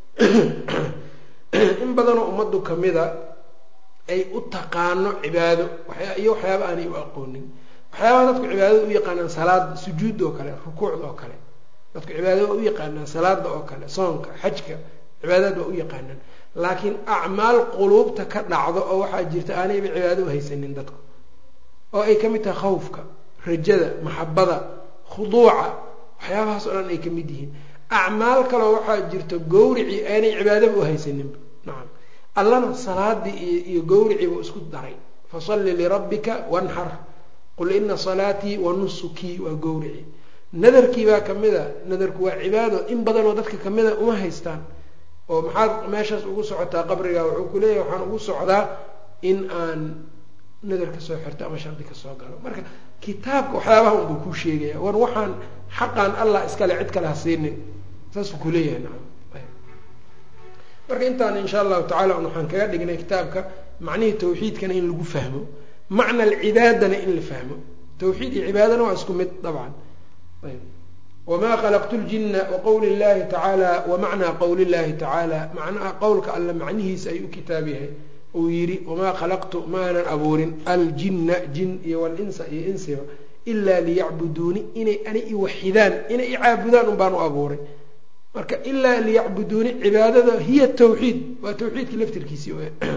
in badanoo ummaddu kamida ay u taqaano cibaado iyo waxyaaba aanay u aqoonin waxyaabaha dadku cibaadada u yaqaanaan salaada sujuudda oo kale rukuucda oo kale dadku cibaadada waa u yaqaanaan salaada oo kale soonka xajka cibaadad waa u yaqaanaan laakiin acmaal quluubta ka dhacdo oo waxaa jirta aanayba cibaado u haysanin dadku oo ay ka mid tahay khawfka rajada maxabada khuduuca waxyaabahaas oo dhan ay ka mid yihiin acmaal kaleo waxaa jirta gawricii aanay cibaadaba u haysaninba nacam allana salaadii iyo iyo gawriciiba isku daray fasalli lirabbika wanxar qul ina salaatii wa nusukii waa gawrici nadarkii baa kamid a nadarku waa cibaado in badanoo dadka kamida uma haystaan oo maxaad meeshaas ugu socotaa qabriga wuxuu ku leeyahay waxaan ugu socdaa in aan nadar ka soo xirto ama shardi ka soo galo marka kitaabka waxyaabaha unbuu kuu sheegaya war waxaan xaqan allah iskale cid kale ha siinin saasuu kuleeyahay nacam marka intaan insha allahu tacala waxaan kaga dhignay kitaabka macnihii tawxiidkana in lagu fahmo macna alcibaadana in la fahmo tawxiid iyo cibaadana waa isku mid dabcan wma khalaqtu ljina waqowli llahi tacaala wamacnaa qowli llahi tacaala macnaha qowlka alle macnihiisa ayuu u kitaab yahay uu yidhi wamaa khalaqtu maanan abuurin aljinna jin iyo walinsa iyo insiba ilaa liyacbuduuni inay ani iwaxidaan inay icaabudaan un baan u abuuray marka ilaa liyacbuduuni cibaadada hiya tawxiid waa tawxiidkii laftirkiisii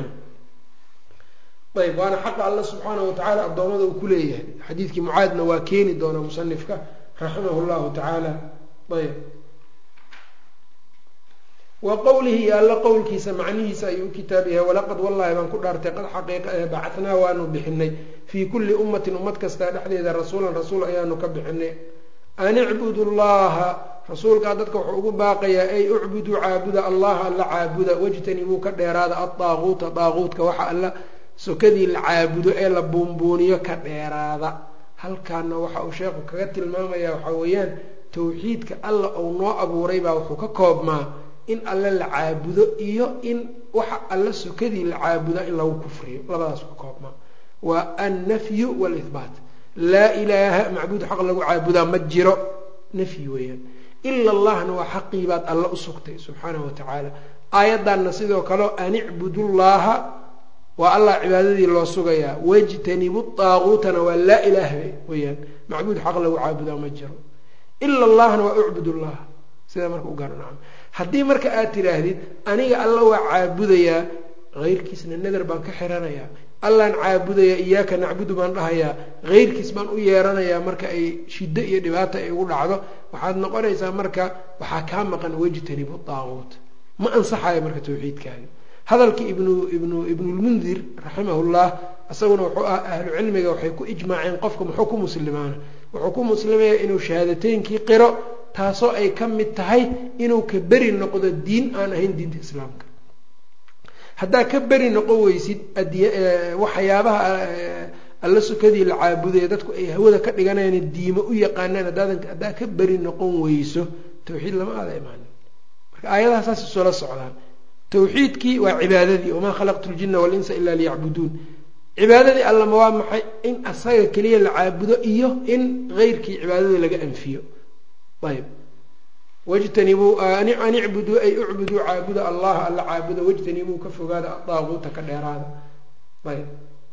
ayb waana xaqa alla subxaana watacaala addoommada uu ku leeyahay xadiidkii mucaadna waa keeni doonaa musanifka raximah llahu tacaala ayb wa qowlihi iyo alla qowlkiisa macnihiisa ayuu u kitaab yahay walaqad wallahi baan ku dhaartay qad xaqiiqa ee bacatnaa waanu bixinay fii kulli ummatin ummad kastaa dhexdeeda rasuulan rasuul ayaanu ka bixinay an icbudu llaha rasuulkaa dadka wuxuu ugu baaqayaa ay ucbuduu caabuda allaha alla caabuda wajtanibuu ka dheeraada adaaquuta daaquutka waxa alla sokadii la caabudo ee la buunbuuniyo ka dheeraada halkaana waxa uu sheekhu kaga tilmaamaya waxaa weeyaan tawxiidka alla uu noo abuuray baa wuxuu ka koobmaa in alle la caabudo iyo in waxa alla sokadii la caabuda in lagu kufriyo labadaas ka koobmaa waa annafyu waalihbaat laa ilaaha macbuud xaq lagu caabudaa ma jiro nafyi weeyaan ila allahna waa xaqii baad alla u sugtay subxaanahu watacaala aayaddanna sidoo kaleo an icbudu llaha waa allah cibaadadii loo sugayaa wajtanibu daaquutana waa laa ilaaha weyaan macbuud xaq lagu caabudaa ma jiro ila allahna waa ucbud llah sidaa marka u garanacam haddii marka aad tidhaahdid aniga alla waa caabudayaa heyrkiisna nadar baan ka xiranayaa allaan caabudayaa iyaaka nacbudu baan dhahayaa heyrkiis baan u yeeranayaa marka ay shiddo iyo dhibaata ay ugu dhacdo waxaad noqonaysaa marka waxaa kaa maqan wajtanibu daaquut ma ansaxayo marka tawxiidkaagi hadalkii ibnu ibnu ibnulmundir raximahullah isaguna wuxuu ah ahlu cilmiga waxay ku ijmaaceen qofka muxuu ku muslimaana wuxuu ku muslimaya inuu shahaadateynkii qiro taasoo ay ka mid tahay inuu ka beri noqdo diin aan ahayn diinta islaamka haddaa ka beri noqon weysid waxyaabaha alla sukadii la caabudaya dadku ay hawada ka dhiganayaan diimo u yaqaanaan haddaadan haddaa ka beri noqon weyso tawxiid lama aada imaanin marka aayadaha saas isoola socdaan tawxiidkii waa cibaadadii wamaa khalaqtu ljina walinsa ilaa liyacbuduun cibaadadii allama waa maxay in asaga keliya la caabudo iyo in heyrkii cibaadada laga anfiyo ayb wajtanibuu an icbuduu ay ucbuduu caabuda allaha alla caabuda wajtanibuu ka fogaada adaaquuta ka dheeraada ayb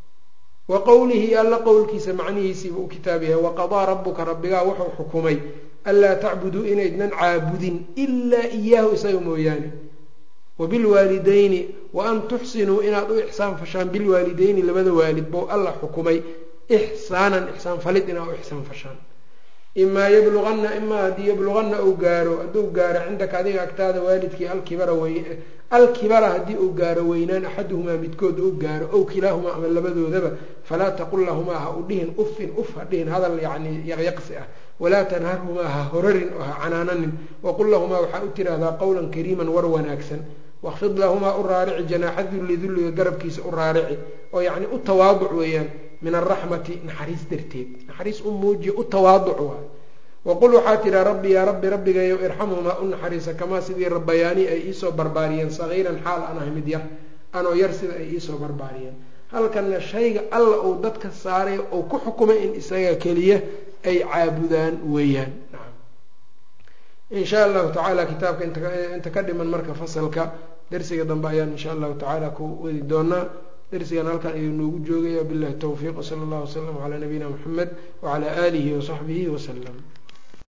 wa qowlihi alla qowlkiisa macnihiisiiba u kitaab yahay waqadaa rabuka rabbigaa wuxuu xukumay anlaa tacbuduu inaydnan caabudin ilaa iyaahu isaga mooyaane wabilwaalidayni wa an tuxsinuu inaad u ixsaan fashaan bilwaalidayni labada waalid bow alla xukumay ixsaanan ixsaan falid inaad u ixsaan fashaan imaa yabluganna imaa haddii yabluganna uu gaaro hadduu gaaro cindaka adiga agtaada waalidkii alkibara wey alkibara haddii uu gaaro weynaan axaduhumaa midkood uu gaaro ow kilaahumaa ama labadoodaba falaa taqul lahumaa ha u dhihin uffin uf ha dhihin hadal yacni yaqyaqsi ah walaa tanharhumaa ha horarin oo ha canaananin waqul lahumaa waxaa u tiraahdaa qowlan kariiman war wanaagsan waqfid lahumaa u raarici janaaxa dulli dulliga garabkiisa u raarici oo yacni u tawaaduc weeyaan min alraxmati naxariis darteed naxariis u muujiya u tawaaduc waay waqul waxaa tiraa rabbi yaa rabbi rabbigayow irxamhumaa u naxariisa kamaa sidii rabbayaani ay iisoo barbaariyeen sagiiran xaal aan ahay mid yar anoo yar sida ay iisoo barbaariyeen halkanna shayga alla uu dadka saaray uu ku xukumay in isaga keliya ay caabudaan weeyaan in sha allahu tacaala kitaabka inta ka dhiman marka fasalka darsiga dambe ayaan insha allahu tacaala ku wadi doonaa darsigan halkan ayuu noogu joogaya billahi towfiiq wsala allahu wasalam calaa nabiyina muxamed wacalaa aalihi wasaxbihi wasalam